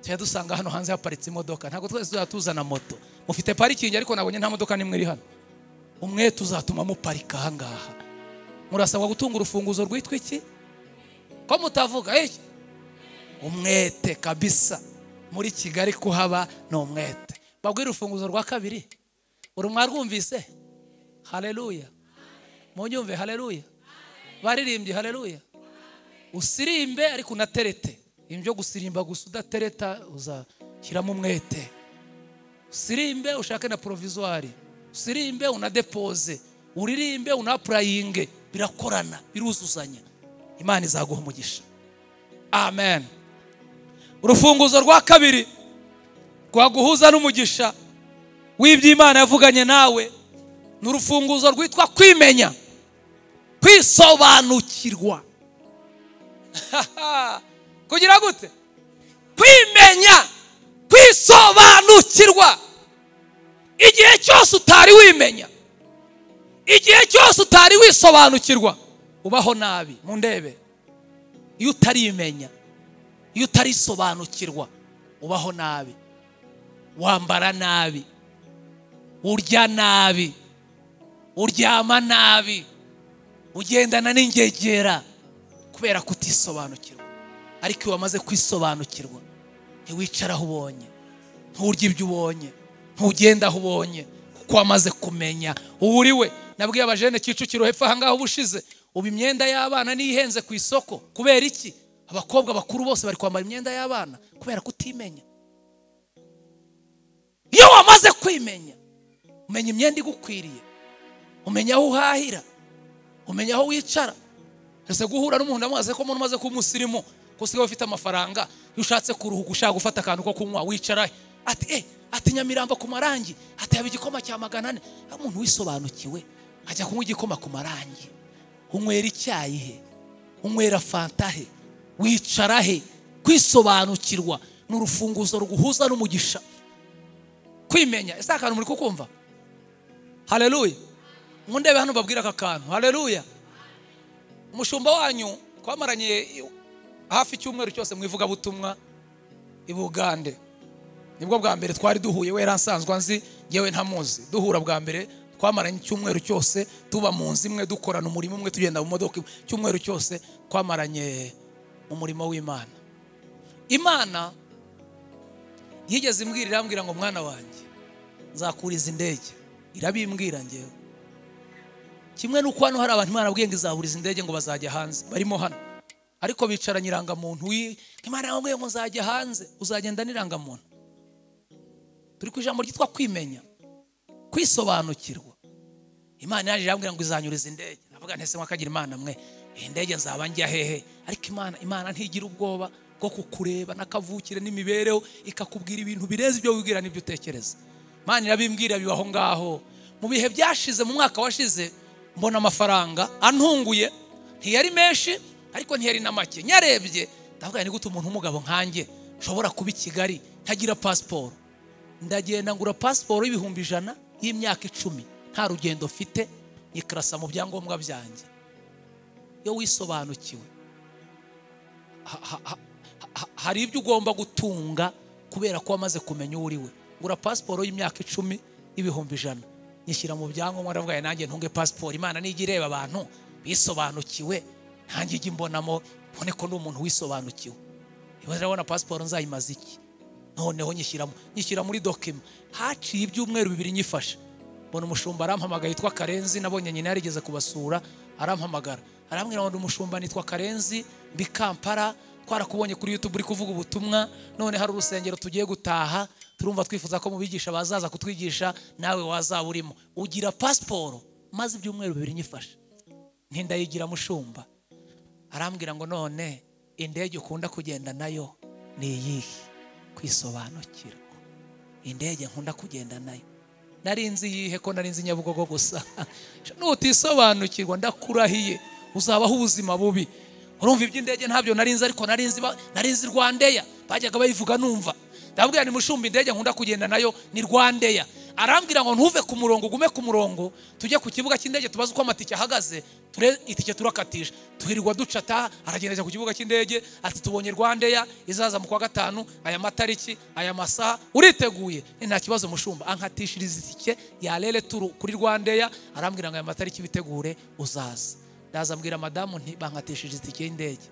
tujya dusanga hano hanze haparitse imodoka ntabwo twese tuzajya tuzana moto mufite parikingi ariko nabonye nta modoka n'imwe iri hano umwete uzatuma muparika ahangaha murasabwa gutunga urufunguzo rwitwa iki ko mutavuga iki umwete kabisa muri kigali kuhaba ni umwete babwire urufunguzo rwa kabiri uri mwarwumvise hareruya munyumve hareruya baririmbye hareruya usirimbe ariko unaterete ibintu byo gusirimba gusa udatereta uzashyiramo umwete usirimbe ushake na porovizwari usirimbe unadepoze uririmbe unapurayinge birakorana biruzuzanya imana izaguha umugisha amen urufunguzo rwa kabiri rwaguhuza n'umugisha w'iby'imana yavuganye nawe ni urufunguzo rwitwa kwimenya kwisobanukirwa kugira gute kwimenya kwisobanukirwa igihe cyose utari wimenya igihe cyose utari wisobanukirwa ubaho nabi mu ndebe iyo utarimenya iyo utarisobanukirwa ubaho nabi wambara nabi urya nabi uryama nabi ugendana n'ingegera kubera kutisobanukirwa ariko iyo wamaze kwisobanukirwa ntiwicare aho ubonye nturye ibyo ubonye ntugende aho ubonye kuko wamaze kumenya ubu uri we nabwiye abajene kicukiro hepfo ahangaha uba ushize ubu imyenda y'abana niyo ihenze ku isoko kubera iki abakobwa bakuru bose bari kwambara imyenda y'abana kubera kutimenya iyo wamaze kwimenya umenya imyenda igukwiriye umenya aho uhahira umenya aho wicara ese guhura n'umuntu amaze ko umuntu umaze kuba umusirimu ko usigaye ufite amafaranga iyo ushatse kuruhuka ushaka gufata akantu ko kunywa wicara ati e ati nyamirambo ku marangi ati yaba igikoma cya magana ane aho umuntu wisobanukiwe ajya kunywa igikoma ku marangi unywera icyayi he unywera fanta he wicara he kwisobanukirwa ni urufunguzo ruguhuza n'umugisha kwimenya ese akantu muri kukumva hareruya nkundebe hano babwira aka kantu hareruya umushumba wanyu twamaranye hafi icyumweru cyose mu ivugabutumwa i bugande nibwo bwa mbere twari duhuye we asanzwe nzi yewe ntamuzi duhura bwa mbere twamaranye icyumweru cyose tuba mu nzu imwe dukorana umurimo umwe tugenda mu modoka icyumweru cyose twamaranye umurimo w'imana imana yigeze imbwira irambwira ngo mwana wanjye nzakuriza indege irabimbwira ngewe kimwe n'uko hano hari abantu imana ngo izaburiza indege ngo bazajya hanze barimo hano ariko bicaranye irangamuntu wi- imana yababwiye ngo uzajya hanze uzagenda n'irangamuntu turi ku ijambo ryitwa kwimenya kwisobanukirwa imana yaje irambwira ngo izanyuriza indege avuga ntese mwakagira imana mwe iyi ndege nzaba njya hehe ariko imana imana ntigira ubwoba bwo kukureba n'akavukire n'imibereho ikakubwira ibintu birenze ibyo wibwira n'ibyo utekereza imana irabimbwira biba aho ngaho mu bihe byashize mu mwaka washize mbona amafaranga antunguye ntiyari menshi ariko ntiyari na make nyarebye ndavuga ni gute umuntu w'umugabo nkanjye nshobora kuba i kigali ntagira pasiporo ndagenda ngura pasiporo y'ibihumbi ijana y'imyaka icumi nta rugendo mfite nyikarasa mu byangombwa byanjye iyo wisobanukiwe ha- ha- ha- ha- hari ibyo ugomba gutunga kubera ko wamaze kumenya uwo uriwe ngura pasiporo y'imyaka icumi y'ibihumbi ijana nyishyira mu byangombwa ndavuga ngo nanjye ntunge pasiporo imana nijya ireba abantu bisobanukiwe ntange ijya imbonamo mbone ko ndi umuntu wisobanukiwe ibaze urabona pasiporo nzayimaze iki noneho nyishyiramo nyishyira muri dokima haciye ibyumweru bibiri nyifashe mbona umushumba arampamagaye yitwa karenzi nabonye nyina yarigeze kubasura arampamagara arambwira ngo ndi umushumba nitwa karenzi ndi kampala twarakubonye kuri youtube uri kuvuga ubutumwa none hari urusengero tugiye gutaha turumva twifuza ko mu bigisha bazaza kutwigisha nawe wazaba urimo ugira pasiporo maze ibyumweru bibiri nyifashe ntindayigira mushumba arambwira ngo none indege ukunda kugenda nayo ni iyihe kwisobanukirwa indege nkunda kugenda nayo nari nzi iyihe ko nari nzi nyabugogo gusa nutisobanukirwa ndakurahiye uzabaho ubuzima bubi urumva iby'indege ntabyo nari nzi ariko nari nzi ba- nari nzi rwandeya bajyaga bayivuga numva ndabwira ni mushumba indege nkunda kugenda nayo ni rwandeya arambwira ngo ntuve ku murongo ugume ku murongo tujye ku kibuga cy'indege tubaze uko amatike ahagaze ture itike turakatisha tuhirwa ducata aragenda ajya ku kibuga cy'indege ati tubonye rwandeya izaza mu kwa gatanu aya matariki aya masaha uriteguye Ni nta kibazo mushumba ankatishiriza itike ya rere turu kuri rwandeya arambwira ngo aya matariki witegure uzaza ndaza mbwira madamu nti bankatishije itike y'indege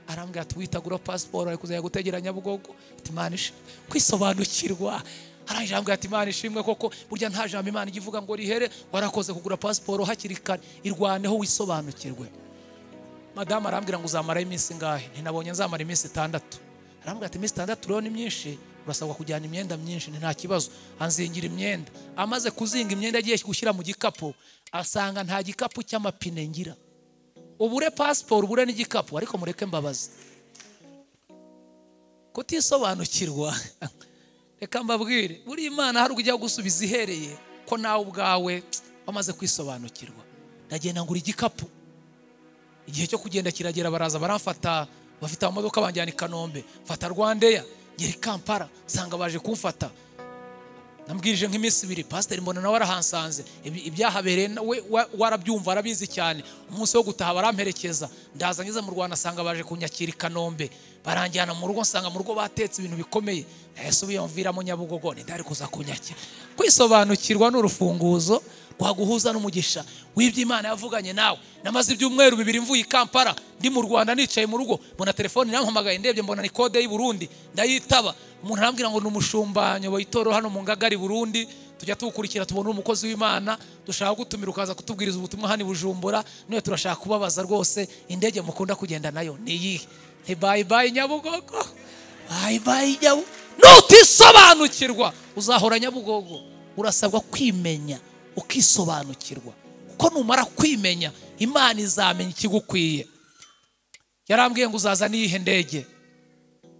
arambwira ati witagura pasiporo ari kuzajya gutegera nyabugogo ati imana ishi kwisobanukirwa arangije arambwira ati imana ishimwe koko burya nta jambo imana ijya ivuga ngo rihere warakoze kugura pasiporo hakiri kare irwaneho wisobanukirwe madamu arambwira ngo uzamara iminsi ingahe ntinabonye nzamara iminsi itandatu arambwira ati iminsi itandatu rero ni myinshi urasabwa kujyana imyenda myinshi ni nta kibazo anzingira imyenda amaze kuzinga imyenda agiye gushyira mu gikapu asanga nta gikapu cy'amapine ngira ubure pasiporo ubure n'igikapu ariko mureke mbabazi kutisobanukirwa reka mbabwire buri imana hari ujya gusubiza ihereye ko nawe ubwawe wamaze kwisobanukirwa ndagenda ngura igikapu igihe cyo kugenda kiragera baraza baramfata bafite amamodoka banjyana i kanombe mfata rwandeya ngera i kampala nsanga baje kumfata nambwirije nk'iminsi ibiri pasiteri mbona nawe arahansanze Ibi- ibyahabereye na- we wa- warabyumva arabizi cyane umunsi wo gutaha baramperekeza ndaza ngeze mu rwanda asanga baje kunyakira i kanombe baranjyana mu rugo nsanga mu rugo batetse ibintu bikomeye yesu biyamviramo nyabugogo ntidari kuza kunyakira kwisobanukirwa ni urufunguzo rwaguhuza n'umugisha w'ibyo imana yavuganye nawe namaze ibyumweru bibiri mvuye i kampala ndi mu rwanda nicaye mu rugo mbona telefone irampamagaye ndebye mbona ni kode y'i burundi ndayitaba umuntu arambwira ngo ni umushumba nyoboye itoro hano mu ngagari burundi tujya tuwukurikira tubona umukozi w'imana dushaka gutumira ukaza kutubwiriza ubutumwa hano i bujumbura none turashaka kubabaza rwose indege mukunda kugenda nayo ni iyihe ni bayi bayi nyabugogo bayi bayi nyabugogo nutisobanukirwa uzahora nyabugogo urasabwa kwimenya ukisobanukirwa kuko numara kwimenya imana izamenya ikigukwiye yarambwiye ngo uzaza n'iyihe ndege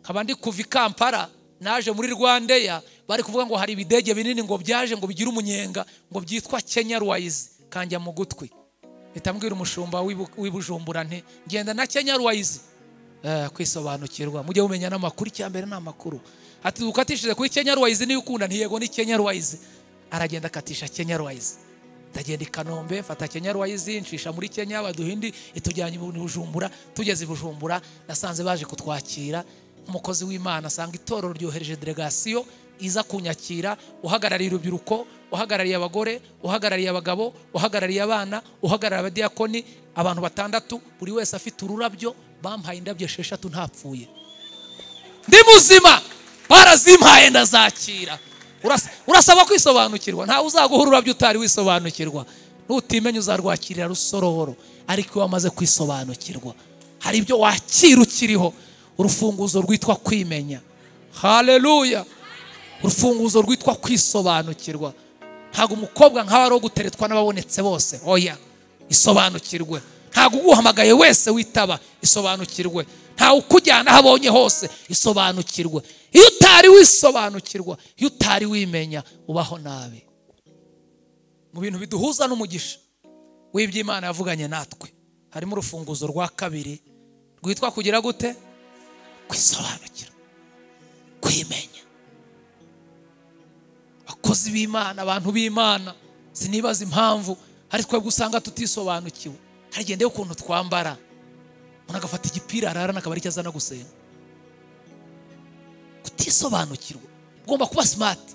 nkaba ndi kuva i kampala naje muri rwandeya bari kuvuga ngo hari ibidege binini ngo byaje ngo bigire umunyenga ngo byitwa kenya ruwayizi kanjya mu gutwi mpita mbwira umushumba w'ibu- w'ibujumbura nti ngenda na kenya ruwayizi Eh, kwisobanukirwa mujye mumenya n'amakuru icya mbere ni amakuru ati dukatishije kuri kenya ruwayizi niyo ukunda ntiyego ni kenya ruwayizi aragenda akatisha kenya ruwayizi ndagenda i kanombe mfata kenya ruwayizi ncisha muri kenya baduhindi itujyanye i bujumbura tugeze i bujumbura nasanze baje kutwakira umukozi w'imana asanga itorero ryohereje delegasiyo iza kunyakira uhagarariye urubyiruko uhagarariye abagore uhagarariye abagabo uhagarariye abana uhagarariye abadiyakoni abantu batandatu buri wese afite ururabyo bampaye indabyo esheshatu ntapfuye ndi muzima barazimpaye ndazakira Urasa- urasaba kwisobanukirwa ntawe uzaguha ururabyo utari wisobanukirwa nutimenye uzarwakirira rusororo ariko iyo wamaze kwisobanukirwa hari ibyo wakira ukiriho urufunguzo rwitwa kwimenya haleluya urufunguzo rwitwa kwisobanukirwa ntabwo umukobwa nkawe ari uwo guteretswa n'ababonetse bose oya isobanukirwe ntabwo uguhamagaye wese witaba isobanukirwe ntawe ukujyana aho abonye hose isobanukirwe iyo utari wisobanukirwa iyo utari wimenya ubaho nabi mu bintu biduhuza n'umugisha w'iby'imana yavuganye natwe harimo urufunguzo rwa kabiri rwitwa kugira gute kwisobanukira kwimenya abakozi b'imana abantu b'imana sinibaza impamvu hari twebwe usanga tutisobanukiwe harigendeho ukuntu twambara umuntu agafata igipira ararana akaba aricyo azana gusenga kutisobanukirwa ugomba kuba simati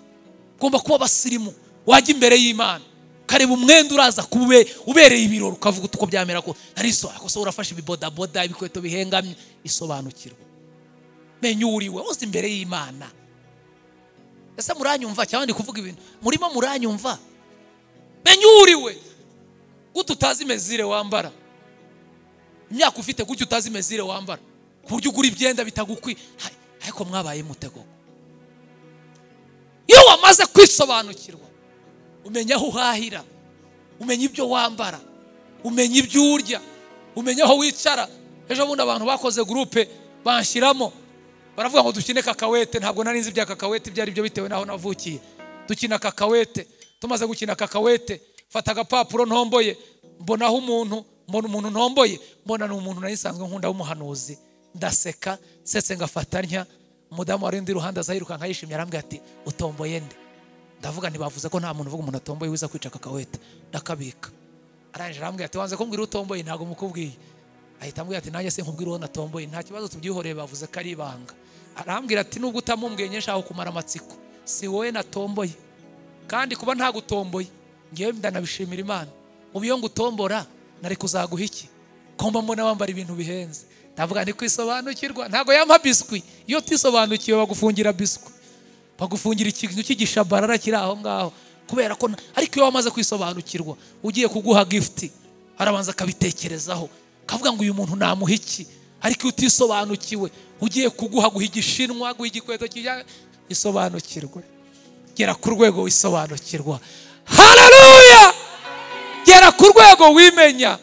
ugomba kuba abasirimu wajya imbere y'imana ukareba umwenda uraza kube ubereye ibirori ukavuga uti uko byamera ko nariso akose urafashe ibibodaboda ibikweto bihengamye isobanukirwa menya uriwe uzi imbere y'imana ese muranyumva cyangwa ndi kuvuga ibintu murimo muranyumva menya uriwe gute utazi mezire wambara imyaka ufite gutya utazi mezire wambara ku buryo ugura ibyenda bitagukwiye Hai, ariko mwabaye mutego iyo wamaze kwisobanukirwa umenya aho uhahira umenya ibyo wambara umenya ibyo urya umenya aho wicara ejo bundi abantu bakoze gurupe banshyiramo baravuga ngo dukine kakawete ntabwo nari nzi ibya kakawete ibyo ari byo bitewe n'aho navukiye dukina kakawete tumaze gukina kakawete fata agapapuro ntomboye mbonaho umuntu mbona umuntu ntomboye mbona ni umuntu nari nsanzwe nkunda w'umuhanuzi ndaseka nsetse ngafata ntya umudamu wari undi ruhande azayirukanka yishimye arambwira ati utomboye nde ndavuga ntibavuze ko nta muntu uvuga umuntu atomboye wiza kwica kakawete ndakabika arangije arambwira ati wanze kumbwira utomboye ntabwo mukubwiye ahita ambwira ati nanjye se nkubwira uwo natomboye nta kibazo tubyihoreye bavuze ko ari ibanga arambwira ati nubwo utamumbwiye nyine nshaka kumara amatsiko si wowe natomboye kandi kuba ntagutomboye ngewe ndanabishimira imana ubu iyo ngutombora nari kuzaguha iki komba mbona wambara ibintu bihenze ndavuga ndi kwisobanukirwa ntabwo yampa biswi iyo utisobanukiwe bagufungira biswi bagufungira ikintu cy'igishabarara kiri aho ngaho kubera ko na- ariko iyo wamaze kwisobanukirwa ugiye kuguha gifuti arabanza akabitekerezaho akavuga ngo uyu muntu namuha iki ariko iyo utisobanukiwe ugiye kuguha guha igishinwa guha igikweto kijya isobanukirwe gera ku rwego wisobanukirwa hararuya gera ku rwego wimenya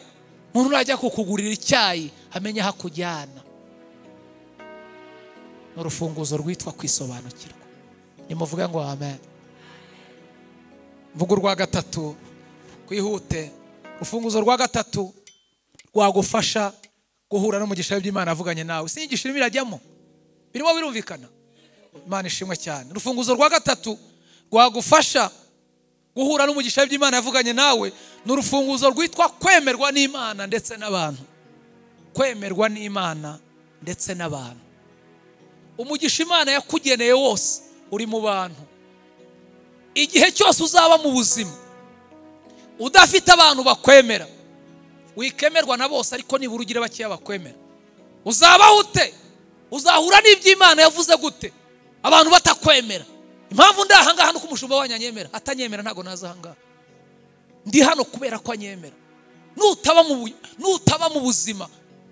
umuntu najya kukugurira icyayi amenya aho akujyana ni urufunguzo rwitwa kwisobanukirwa nimuvuge ngo amen mvuga urwa gatatu kwihute urufunguzo rwa gatatu rwagufasha guhura n'umugisha w'iby'imana avuganye nawe si inyigisho irimo irajyamo birimo birumvikana imana ishimwe cyane urufunguzo rwa gatatu rwagufasha guhura n'umugisha w'iby'imana yavuganye nawe ni urufunguzo rwitwa kwemerwa n'imana ndetse n'abantu kwemerwa n'imana ndetse n'abantu umugisha imana yakugeneye wose uri mu bantu igihe cyose uzaba mu buzima udafite abantu bakwemera wikemerwa na bose ariko nibura ugira bakeya bakwemera uzabaho ute uzahura n'iby'imana yavuze gute abantu batakwemera impamvu ndi ahangaha ni uko umushumba wanyu anyemera atanyemera ntabwo naza ahangaha ndi hano kubera ko anyemera nutaba mu bu- nutaba mu buzima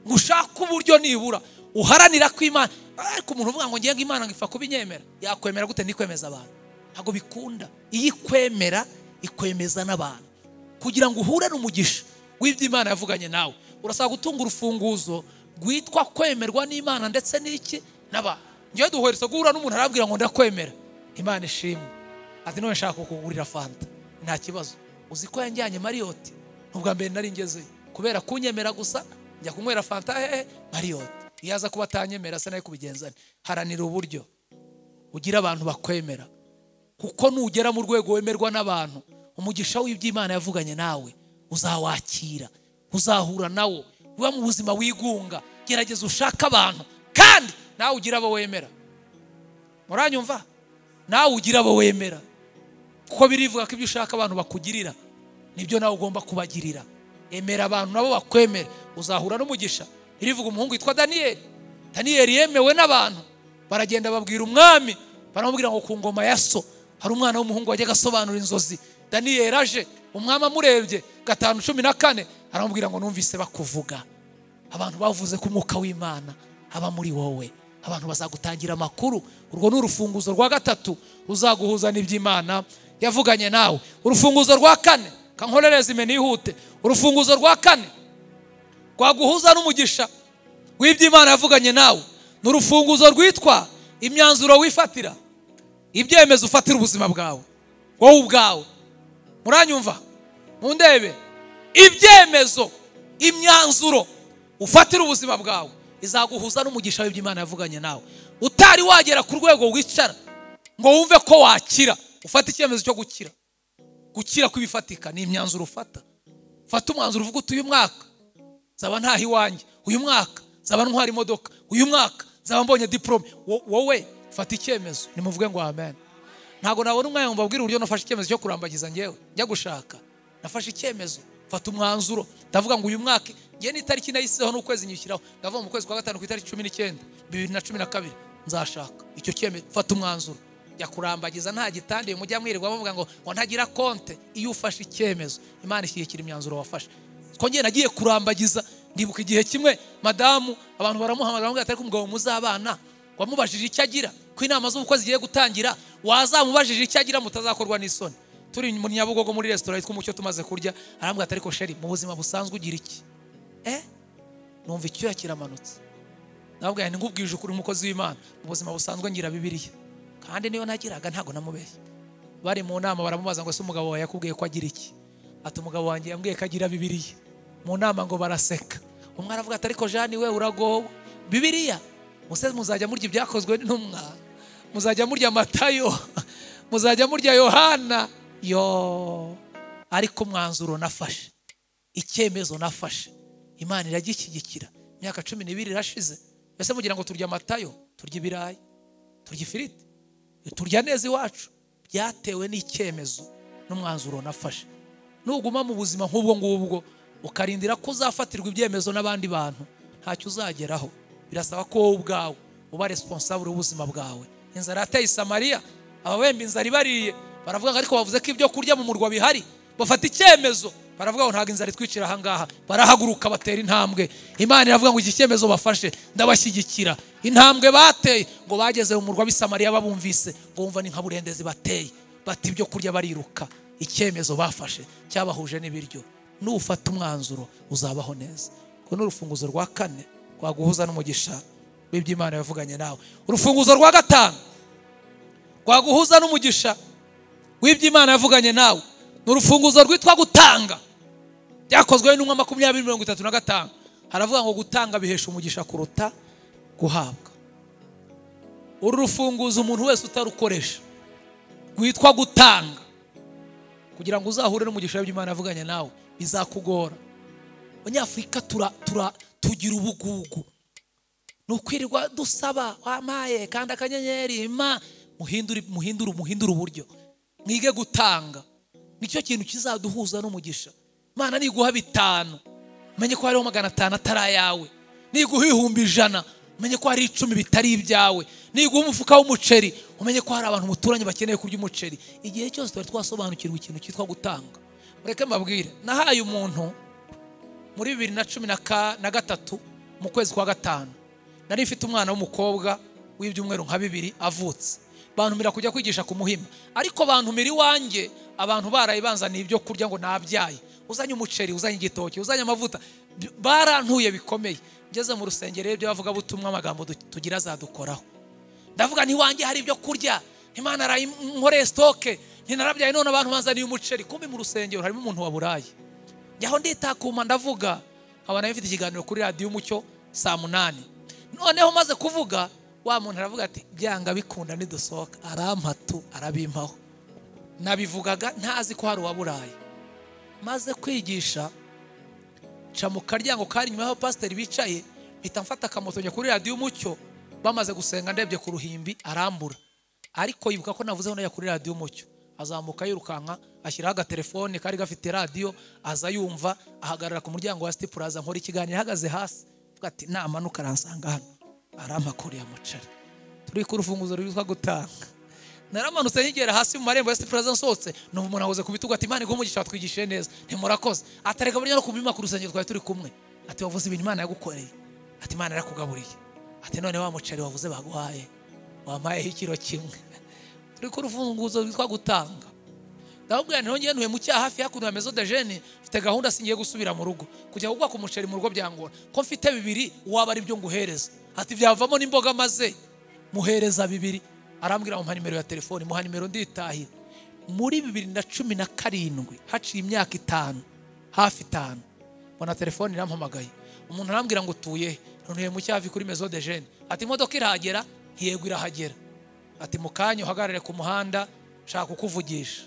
ngo ushake uburyo nibura uharanira ko imana ariko umuntu uvuga ngo ngenga imana ngo ipfa kuba inyemera yakwemera gute ndikwemeza abantu ntabwo bikunda iyo ikwemera ikwemeza n'abantu kugira ngo uhure n'umugisha w'iby'imana yavuganye nawe urasaba gutunga urufunguzo rwitwa kwemerwa n'imana ndetse n'iki n'abantu ngewe duheretse guhura n'umuntu arabwira ngo ndakwemera imana ishimwe ati none nshaka kukugurira fanta nta kibazo uzi ko yanjyanye mariyoti n'ubwa mbere nari ngezeyo kubera kunyemera gusa njya kunywera fanta hehe mariyoti iyo aza kuba atanyemera se nawe kubigenza nte? haranira uburyo ugira abantu bakwemera kuko nugera mu rwego wemerwa n'abantu umugisha w'iby'imana yavuganye nawe uzawakira uzahura nawo uba mu buzima wigunga gerageza ushake abantu kandi nawe ugira abo wemera muranyumva nawe ugira abo wemera kuko birivuga ko ibyo ushaka abantu bakugirira nibyo nawe ugomba kubagirira emera abantu nabo bakwemera uzahura n'umugisha irivuga umuhungu witwa daniyeli daniyeli yemewe n'abantu baragenda babwira umwami baramubwira ngo ku ngoma ya so hari umwana w'umuhungu wajyaga asobanura inzozi daniyeli aje umwami amurebye gatanu cumi na kane aramubwira ngo numvise bakuvuga abantu bavuze ko umwuka w'imana aba muri wowe abantu bazagutangira amakuru urwo ni urufunguzo rwa gatatu uzaguhuza n'iby'imana yavuganye nawe urufunguzo rwa kane kankorereza imena ihute urufunguzo rwa kane rwaguhuza n'umugisha w'iby'imana yavuganye nawe ni urufunguzo rwitwa imyanzuro wifatira ibyemezo ufatira ubuzima bwawe wowe ubwawe muranyumva mu ndebe ibyemezo imyanzuro ufatira ubuzima bwawe izaguhuza n'umugisha w'iby'imana yavuganye nawe utari wagera ku rwego wicara ngo wumve ko wakira ufata icyemezo cyo gukira gukira kw'ibifatika ni imyanzuro ufata fata umwanzuro uvuga uti uyu mwaka zaba ntaho iwanjye uyu mwaka zaba ntwara imodoka uyu mwaka zaba mbonye diporome wowe fata icyemezo nimuvuge ngo amen ntabwo nabona umwanya ngo mbabwire uburyo nafashe icyemezo cyo kurambagiza ngewe njya gushaka nafashe icyemezo fata umwanzuro ndavuga ngo uyu mwaka ngewe n'itariki nayisizeho n'ukwezi nyishyiraho ndavuga mu kwezi kwa gatanu ku itariki cumi n'icyenda bibiri na cumi na kabiri nzashaka icyo cyemezo fata umwanzuro jya kurambagiza nta gitandiye mujya mwirirwa bavuga ngo ngo ntagira konte iyo ufashe icyemezo imana ishyigikira imyanzuro wafashe twongere nagiye kurambagiza ndibuka igihe kimwe madamu abantu baramuhamagara ngo atari umugabo muzabana wamubajije icyo agira ko inama z'ubukwe zigiye gutangira wazamubajije icyo agira mutazakorwa n'isoni turi mu nyabugogo muri resitora yitwa umucyo tumaze kurya arambwira ati ariko sheri mu buzima busanzwe ugira iki eh numva icyuya kiramanutse ntabwo ni ngubwije ukuri umukozi w'imana mu buzima busanzwe ngira bibiriya kandi niyo nagiraga ntabwo namubeshye bari mu nama baramubaza ngo ese umugabo wawe yakubwiye ko agira iki ati umugabo wanjye yambwiye ko agira bibiriya mu nama ngo baraseka umwe aravuga ati ariko jani we uragowe bibiriya muse muzajya murya ibyakozwe n'intumwa muzajya murya matayo muzajya murya yohana yo ariko umwanzuro nafashe icyemezo nafashe imana iragishyigikira imyaka cumi n'ibiri irashize mbese mugira ngo turya amatayo turya ibirayi turya ifiriti turya neza iwacu byatewe n'icyemezo n'umwanzuro nafashe nuguma mu buzima nk'ubwo ngubwo ukarindira ko uzafatirwa ibyemezo n'abandi bantu ntacyo uzageraho birasaba ko wowe ubwawe uba responsable w'ubuzima bwawe inzara yateye isamariya ababemba inzara ibariye baravuga ngo ariko bavuze ko ibyo kurya mu murwa bihari bafata icyemezo baravuga ngo ntabwo inzara itwicira ahangaha barahaguruka batera intambwe imana iravuga ngo iki cyemezo bafashe ndabashyigikira intambwe bateye ngo bageze mu murwa w'isamariya babumvise ngo bumva ni nka burendezi bateye bata ibyo kurya bariruka icyemezo bafashe cyabahuje n'ibiryo nufata umwanzuro uzabaho neza ngo ni urufunguzo rwa kane rwaguhuza n'umugisha w'iby'imana yavuganye nawe urufunguzo rwa gatanu rwaguhuza n'umugisha w'iby'imana yavuganye nawe ni urufunguzo rwitwa gutanga byakozwe n'umwe makumyabiri mirongo itatu na gatanu haravuga ngo gutanga bihesha umugisha kuruta guhabwa uru rufunguzo umuntu wese utarukoresha rwitwa gutanga kugira ngo uzahure n'umugisha w'iby'imana yavuganye nawe bizakugora abanyafurika tura tura tugira ubugugu ni ukwirirwa dusaba wamaye kandi akanyenyeri ma muhindure muhindure muhindure uburyo mwige gutanga nicyo kintu kizaduhuza n'umugisha imana niguha bitanu umenye ko hariho magana atanu atari ayawe niguha ibihumbi ijana umenye ko hari icumi bitari ibyawe niguha umufuka w'umuceri umenye ko hari abantu umuturanyi bakeneye kurya umuceri igihe cyose twari twasobanukirwa ikintu cyitwa gutanga mureke mbabwire nahaye umuntu muri bibiri na cumi na gatatu mu kwezi kwa gatanu nari mfite umwana w'umukobwa w'ibyumweru nka bibiri avutse bantumira kujya kwigisha ku muhima ariko bantumira iwanjye abantu barayibanzaniye ibyo kurya ngo nabyaye uzanye umuceri uzanye igitoki uzanye amavuta barantuye bikomeye ngeze mu rusengero ibyo bavuga butumwa amagambo tugira azadukoraho ndavuga ntiwanjye hari ibyo kurya imana arayinkoreye sitoke ntinarabyaye none abantu banzaniye umuceri kumbi mu rusengero harimo umuntu waburaye njyaho nditakuma ndavuga nkaba nayo mfite ikiganiro kuri radiyo umucyo saa munani noneho maze kuvuga wa muntu aravuga ati byanga bikunda nidusohoka arampatu arabimpaho nabivugaga ntazi ko hari uwaburaye maze kwigisha nca mu karyango kari inyuma y'aho pasiteri bicaye mpita mfata akamoto njya kuri radiyo umucyo bamaze gusenga ndebye ku ruhimbi arambura ariko yibuka ko navuzeho najya kuri radiyo umucyo azamuka yirukanka ashyiraho agatelefone kari gafite radiyo aza yumva ahagarara ku muryango wa siti puraza nkora ikiganiro ahagaze hasi avuga ati namanuka aransanga hano arampakuriye umuceri turi ku rufunguzo rwitwa gutanga naramanutse nkigera hasi mu marembo ya sitiplaza nsohotse numva umuntu ahuze ku bitugu ati imana iguha watwigishije neza ntimurakoze atareka burya no ku bimaka urusengero twari turi kumwe ati wavuze ibintu imana yagukoreye ati imana yarakugaburiye ati none wa muceri wavuze baguhaye wampayeho ikiro kimwe turi ku rufunguzo rwitwa gutanga ndababwira nti nongeye ntuye mu cyaha hafi hakuno ya mezo dejeni mfite gahunda singiye gusubira mu rugo kujya kugwa ku muceri mu rugo byangora ko mfite bibiri waba ari byo nguhereza ati byavamo n'imboga maze muhereza bibiri arambwira muha nimero ya telefoni muha nimero nditahira muri bibiri na cumi na karindwi haciye imyaka itanu hafi itanu mbona telefoni irampamagaye umuntu arambwira ngo utuye he? ntuye mu cyavi kuri mezo de jene ati imodoka irahagera yego irahagera ati mu kanya uhagarare ku muhanda shaka kukuvugisha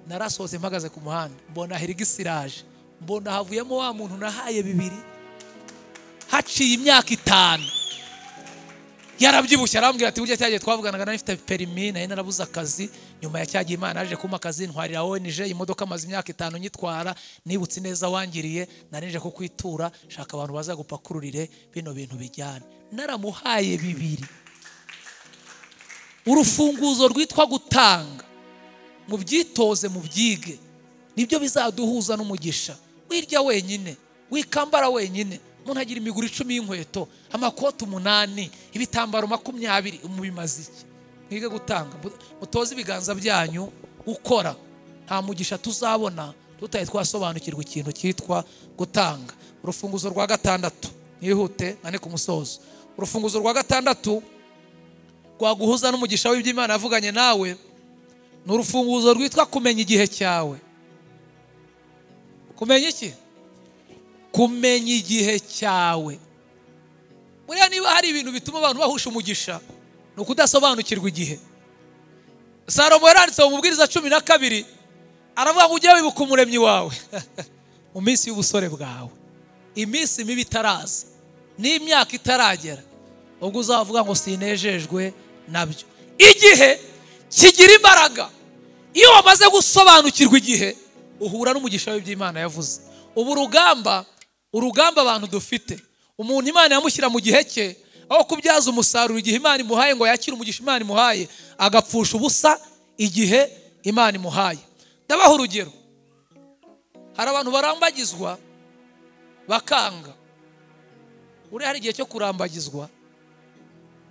narasohotse mpagaze ku muhanda mbona hirigisi iraje mbona havuyemo wa muntu nahaye bibiri haciye imyaka itanu yarabyibushye arambwira ati burya cyagiye twavuganaga nari mfite perimi nari narabuze akazi nyuma ya cyagiye imana yaje kumpa akazi ntwarira onije imodoka amaze imyaka itanu nyitwara nibutse neza wangiriye nari nje kukwitura shaka abantu bazagupakururire bino bintu bijyane naramuhaye bibiri urufunguzo rwitwa gutanga mubyitoze mubyige nibyo bizaduhuza n'umugisha wirya wenyine wikambara wenyine umuntu agira imiguru icumi y'inkweto amakoti umunani ibitambaro makumyabiri mubimaze iki mwige gutanga mutoze ibiganza byanyu ukora nta mugisha tuzabona tutaye twasobanukirwa ikintu cyitwa gutanga urufunguzo rwa gatandatu mwihute ane ku musozo urufunguzo rwa gatandatu rwaguhuza n'umugisha w'iby'imana yavuganye nawe ni urufunguzo rwitwa kumenya igihe cyawe kumenya iki kumenya igihe cyawe buriya niba hari ibintu bituma abantu bahusha umugisha ni ukudasobanukirwa igihe salomo yaranditse mu mubwiriza cumi na kabiri aravuga ngo ujye wibuka umuremyi wawe mu minsi y'ubusore bwawe iminsi mibi itaraza n'imyaka itaragera ubwo uzavuga ngo sinejejwe nabyo igihe kigira imbaraga iyo wamaze gusobanukirwa igihe uhura n'umugisha w'iby'imana yavuze ubu urugamba urugamba abantu dufite umuntu imana yamushyira mu gihe cye aho kubyaza umusaruro igihe imana imuhaye ngo yakire umugisha imana imuhaye agapfusha ubusa igihe imana imuhaye ndabaha urugero hari abantu barambagizwa bakanga uriya hari igihe cyo kurambagizwa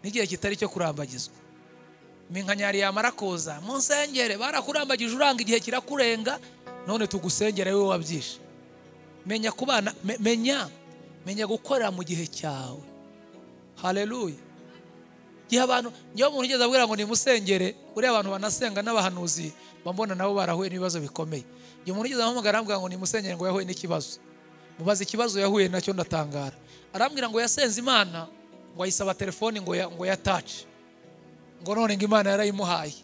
n'igihe kitari cyo kurambagizwa iminkanyari yamara kuza mu nsengere barakurambagije uranga igihe kirakurenga none tugusengere wowe wabyishe menya kubana me- menya menya gukorera mu gihe cyawe haleluya igihe abantu niyo umuntu ugeze abwira ngo nimusengere uriya abantu banasenga n'abahanuzi bambona nabo barahuye n'ibibazo bikomeye igihe umuntu ugeze ahamagara arambwira ngo nimusengere ngo yahuye n'ikibazo mubaza ikibazo yahuye nacyo ndatangara arambwira ngo yasenze imana ngo ayisaba telefoni ngo ya, ngo yatace ngo none ngo imana yarayimuhaye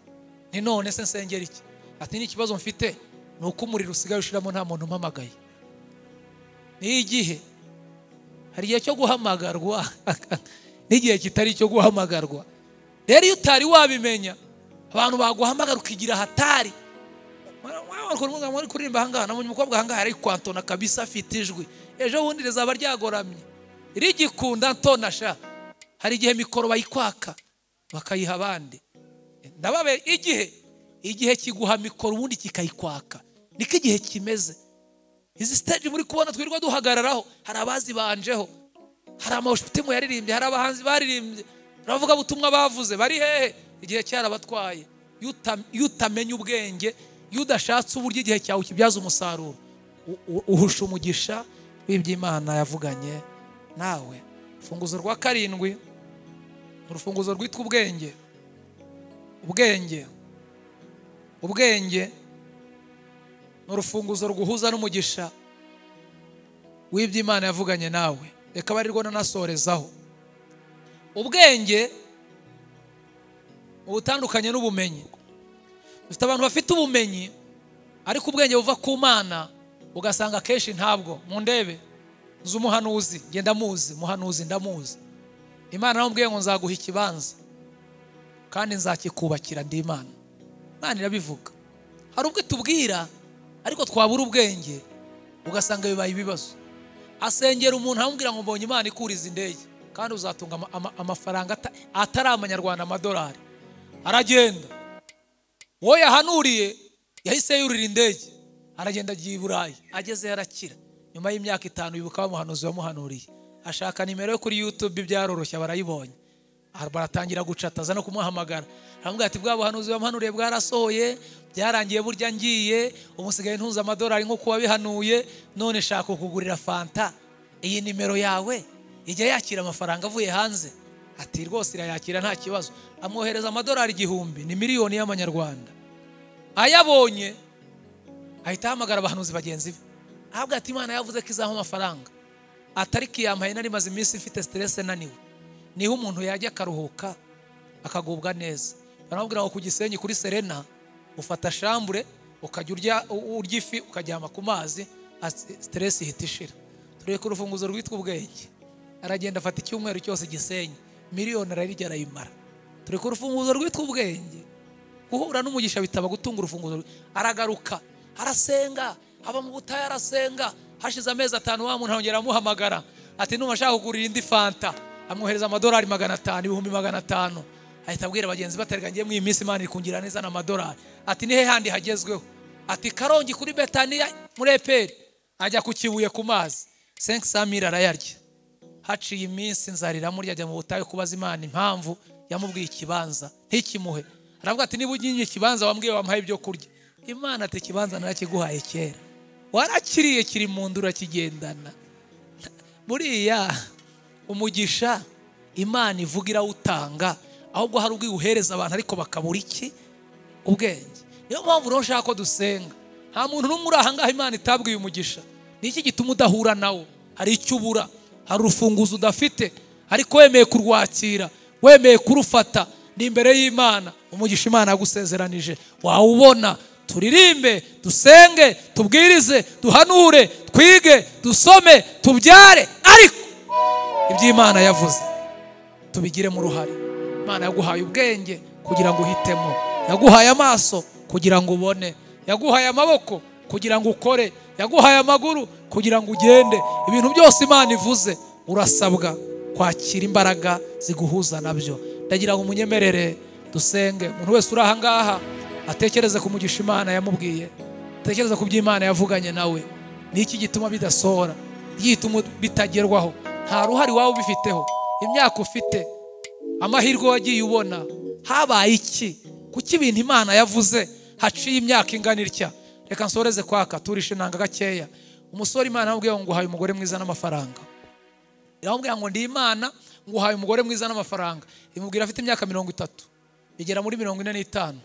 ni none se nsengera iki ati n'ikibazo mfite ni uko umuriro usigaye ushiramo nta muntu umpamagaye ni igihe hari igihe cyo guhamagarwa n'igihe kitari icyo guhamagarwa rero iyo utari wabimenya abantu baguhamagara ukigira hatari muri kuririmba ahangaha nabonye umukobwa ahangaha ari kwantona kabisa afite ijwi ejo bundi rizaba ryagoramye rigikunda ntonasha hari igihe mikoro bayikwaka bakayiha abandi ndababe igihe igihe kiguha mikoro ubundi kikayikwaka niko igihe kimeze izi stage muri kubona twirirwa duhagararaho hari abazibanjeho hari amashutimu yaririmbye hari abahanzi baririmbye hari abavugabutumwa bavuze bari hehe igihe cyarabatwaye Iyo uta- iyo utamenya ubwenge iyo udashatse uburyo igihe cyawe ukibyaza umusaruro u- u- uhusha umugisha w'iby'imana yavuganye nawe urufunguzo rwa karindwi urufunguzo rwitwa ubwenge ubwenge ubwenge ni urufunguzo ruguhuza n'umugisha w'iby'imana yavuganye nawe reka bari rwo nanasorezaho ubwenge uba utandukanye n'ubumenyi dufite abantu bafite ubumenyi ariko ubwenge buva ku mana ugasanga akenshi ntabwo mu ndebe nzi umuhanuzi ngenda muzi muhanuzi ndamuzi imana namubwiye ngo nzaguha ikibanza kandi nzakikubakira ndi imana imana irabivuga hari ubwo itubwira ariko twabura ubwenge ugasanga bibaye ibibazo asengera umuntu amubwira ngo mbonye imana ikuriza indege kandi uzatunga ama- ama- amafaranga ata- atari amanyarwanda amadolari aragenda uwo yahanuriye yahise yurira indege aragenda agiye i burayi agezeyo arakira nyuma y'imyaka itanu bibuka bamuhanuzi wamuhanuriye ashaka nimero yo kuri yutube byaroroshye barayibonye Aha baratangira gucata aza no kumuhamagara aramubwira ati bwa buhanuzi bamuhanuriye bwarasohoye byarangiye burya ngiye umusigaye ntunze amadolari nk'uko wabihanuye none shaka kugurira fanta iyi nimero yawe ijya yakira amafaranga avuye hanze ati rwose irayakira nta kibazo amwohereza amadolari igihumbi ni miliyoni y'amanyarwanda ayabonye ahita ahamagara abahanuzi bagenzi be ahabwa ati imana yavuze ko izaha amafaranga atari kiyampaye nari maze iminsi mfite siterese naniwe niho umuntu yajya akaruhuka akagubwa neza baramubwira ngo ku gisenyi kuri serena ufata shambure ukajya urya urya ifi ukajyama ku mazi asi- siteresi ihita ishira tureke urufunguzo rwitwa ubwenge aragenda afata icyumweru cyose gisenyi miliyoni ararirya arayimara tureke urufunguzo rwitwa ubwenge guhura n'umugisha bitaba gutunga urufunguzo rwe. aragaruka arasenga aba mu butayu arasenga hashize amezi atanu wa muntu arongera amuhamagara ati numva ashaka kugurira indi fanta amwohereza amadolari magana atanu ibihumbi magana atanu ahita abwira bagenzi be ati ngiye mu iyi minsi imana iri kungira neza n'amadolari ati ni he handi hagezweho ati karongi kuri betaniya muri eperi ajya ku kibuye ku mazi senke samiri arayarya haciye iminsi nzariramo ryajya mu butayu kubaza imana impamvu yamubwiye ikibanza ntikimuhe aravuga ati niba ugiye ikibanza wambwiye wamuhaye ibyo kurya imana ati ikibanza narakiguhaye kera warakiriye kiri mu nda urakigendana buriya umugisha imana ivuga irawutanga ahubwo hari ubwo iwuhereza abantu ariko bakabura iki ubwenge niyo mpamvu rero nshaka ko dusenga nta muntu n'umwe uri ahangaha imana itabwiye umugisha ni iki gituma udahura nawo hari icyo ubura hari urufunguzo udafite ariko wemeye kurwakira wemeye kurufata ni imbere y'imana umugisha imana yagusezeranije wawubona turirimbe dusenge tubwirize duhanure twige dusome tubyare ariko iby'imana yavuze tubigiremo uruhare imana yaguhaye ubwenge kugira ngo uhitemo yaguhaye amaso kugira ngo ubone yaguhaye amaboko kugira ngo ukore yaguhaye amaguru kugira ngo ugende ibintu byose imana ivuze urasabwa kwakira imbaraga ziguhuza nabyo ndagira ngo umunyemerere dusenge umuntu wese uri ahangaha atekereze ku mugisha imana yamubwiye atekereze ku byo imana yavuganye nawe ni iki gituma bidasohora igituma bitagerwaho nta ruhare waba ubifiteho imyaka ufite amahirwe wagiye ubona habaye iki kuki ibintu imana yavuze haciye imyaka ingana itya reka nsoreze kwaka turishe inanga gakeya umusore imana yamubwiye ngo uhaye umugore mwiza n'amafaranga iramubwira ngo ndi imana ngo uhaye umugore mwiza n'amafaranga imubwira afite imyaka mirongo itatu igera muri mirongo ine n'itanu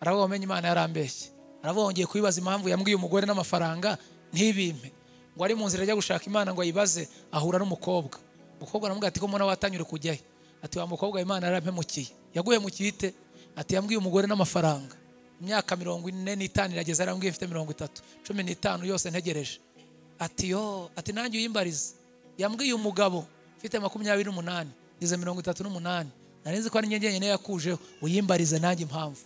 aravuga umenye imana yarambeshye aravuga ngo ngiye kubibaza impamvu yambwiye umugore n'amafaranga ntibimpe ngo ari mu nzira ajya gushaka imana ngo ayibaze ahura n'umukobwa umukobwa aramubwira ati ko mbona watanyure kujyayo ati wa mukobwa imana yarampemukiye yaguhemukiye ite ati yambwiye umugore n'amafaranga imyaka mirongo ine n'itanu irageze arambwiye mfite mirongo itatu cumi n'itanu yose ntegereje ati yo ati nanjye uyimbarize yambwiye umugabo mfite makumyabiri n'umunani ngeze mirongo itatu n'umunani nari nzi ko ari njye njyenyine yakujeho uyimbarize nanjye impamvu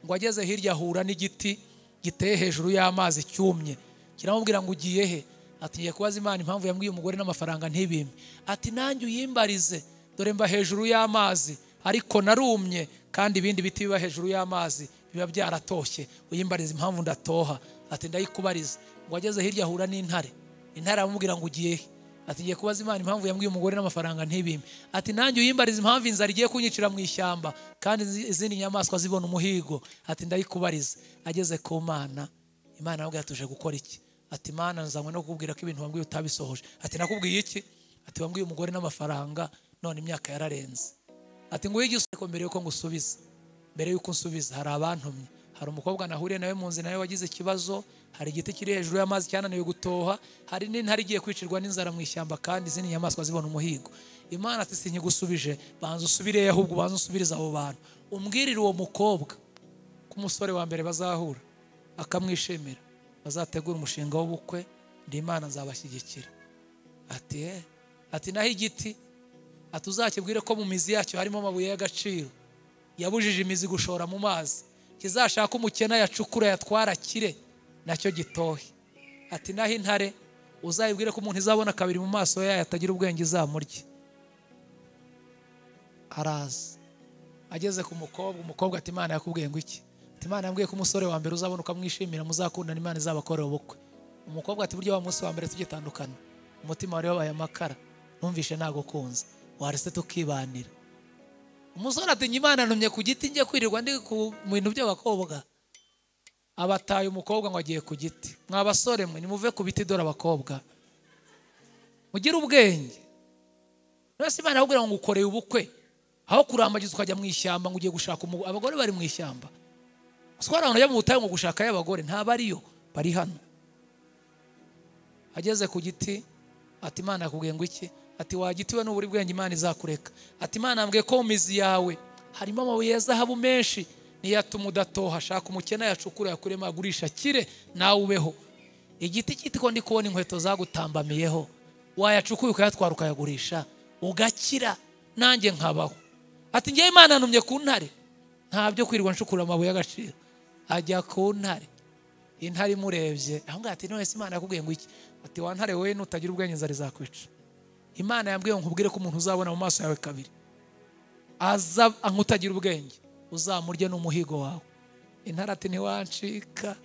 ngo ageze hirya ahura n'igiti giteye hejuru y'amazi cyumye kiramubwira ngo ugiye he ati ngiye kubaza imana impamvu yambwiye umugore n'amafaranga ntibimpe ati nanjye uyimbarize dore mba hejuru y'amazi ariko narumye kandi ibindi biti biba hejuru y'amazi biba byaratoshye uyimbariza impamvu ndatoha ati ndayikubariza ngo ageze hirya ahura n'intare intare aramubwira ngo ugiye he ati ngiye kubaza imana impamvu yambwiye umugore n'amafaranga ntibimpe ati nanjye uyimbariza impamvu inzara igiye kunyicira mu ishyamba kandi izi- izindi nyamaswa zibona umuhigo ati ndayikubariza ageze ku mana imana aramubwira ati uje gukora iki ati imana nzanywe no kukubwira ko ibintu wambwiye utabisohoje ati nakubwiye iki ati wambwiye umugore n'amafaranga none imyaka yararenze ati nguhe igisubizo mbere yuko ngusubiza mbere yuko unsubiza hari abantumye hari umukobwa nahuriye nawe mu nzi nawe wagize ikibazo hari igiti kiri hejuru y'amazi cyananiwe gutoha hari n'intare igiye kwicirwa n'inzara mu ishyamba kandi izindi nyamaswa zibona umuhigo imana ati sinkigusubije banza usubireyo ahubwo banza usubiriza abo bantu umbwirire uwo mukobwa ko umusore wa mbere bazahura akamwishimira bazategura umushinga w'ubukwe ndi imana nzabashyigikira ati "Eh." ati naho igiti ati uzakibwire ko mu mizi yacyo harimo amabuye y'agaciro yabujije imizi gushora mu mazi kizashaka umukene yacukura yatwara kire nacyo gitohe ati naho intare uzayibwire ko umuntu izabona kabiri mu maso yayo atagira ubwenge izamurye araza ageze ku mukobwa umukobwa ati imana yakubwiye ngo iki Ati, imana yambwiye ko umusore wa mbere uzabona ukamwishimira muzakundana imana izabakorera ubukwe umukobwa ati burya wa munsi wa mbere tugitandukana umutima wari wabaye amakara numvishe nagukunze warese tukibanira umusore ati njye imana numye ku giti njye kwirirwa ndi ku mu bintu by'abakobwa abataye umukobwa ngo agiye ku giti mwa basore mwe nimuve ku biti dore abakobwa mugire ubwenge mwese imana ahubwo ngo ukoreye ubukwe aho kurambagiza ukajya mu ishyamba ngo ugiye gushaka umu- abagore bari mu ishyamba sitwara abantu bajya mu butayu ngo gushaka y'abagore ntabwo ariyo bari hano ageze ku giti ati imana yakubwiye ngo iki ati wa giti we n'uburi bwenge imana izakureka ati imana yambwiye ko mu mizi yawe harimo amabuye ya zahabu menshi niyatuma udatoha shaka umukene yacukure yakuremo agurisha akire nawe ubeho igiti cyitwa ndi kubona inkweto zagutambamiyeho wayacukuye ukayatwara ukayagurisha ugakira nanjye nkabaho ati ngewe imana numye ku ntare ntabyo kwirirwa nshukura amabuye y'agaciro ajya ku ntare intare imurebye aho ngaho ati none se imana yakubwiye ngo iki ati wa ntare wowe nutagira ubwenge inzara izakwica imana yambwiye ngo nkubwire ko umuntu uzabona mu maso yawe kabiri aza nkutagira ubwenge uzamurye n'umuhigo wawe intare ati ntiwancika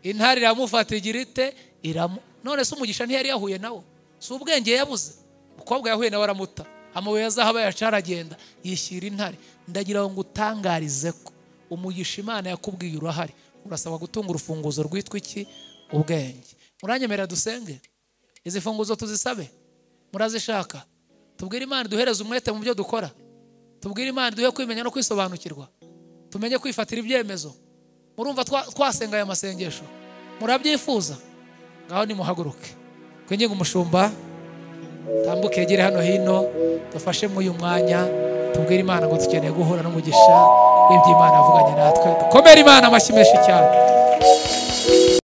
intare iramufata igira ite iramu none se umugisha ntiyari yahuye nawo si ubwenge yabuze umukobwa yahuye nawe aramuta amabuye azahaba yaca aragenda yishyira intare ndagira ngo utangarize ko umugisha imana yakubwiye urahari urasabwa gutunga urufunguzo rwitwa iki ubwenge muranyemerera dusenge izi funguzo tuzisabe murazishaka tubwire imana duhereze umwete mu byo dukora tubwire imana duhe kwimenya no kwisobanukirwa tumenye kwifatira ibyemezo murumva twa- twasenga aya masengesho murabyifuza ngaho nimuhaguruke twinginge umushumba tambuke yegere hano hino dufashe muri uyu mwanya tubwire imana ngo dukeneye guhura n'umugisha w'iby'imana avuganye natwe dukomere imana amashyi menshi cyane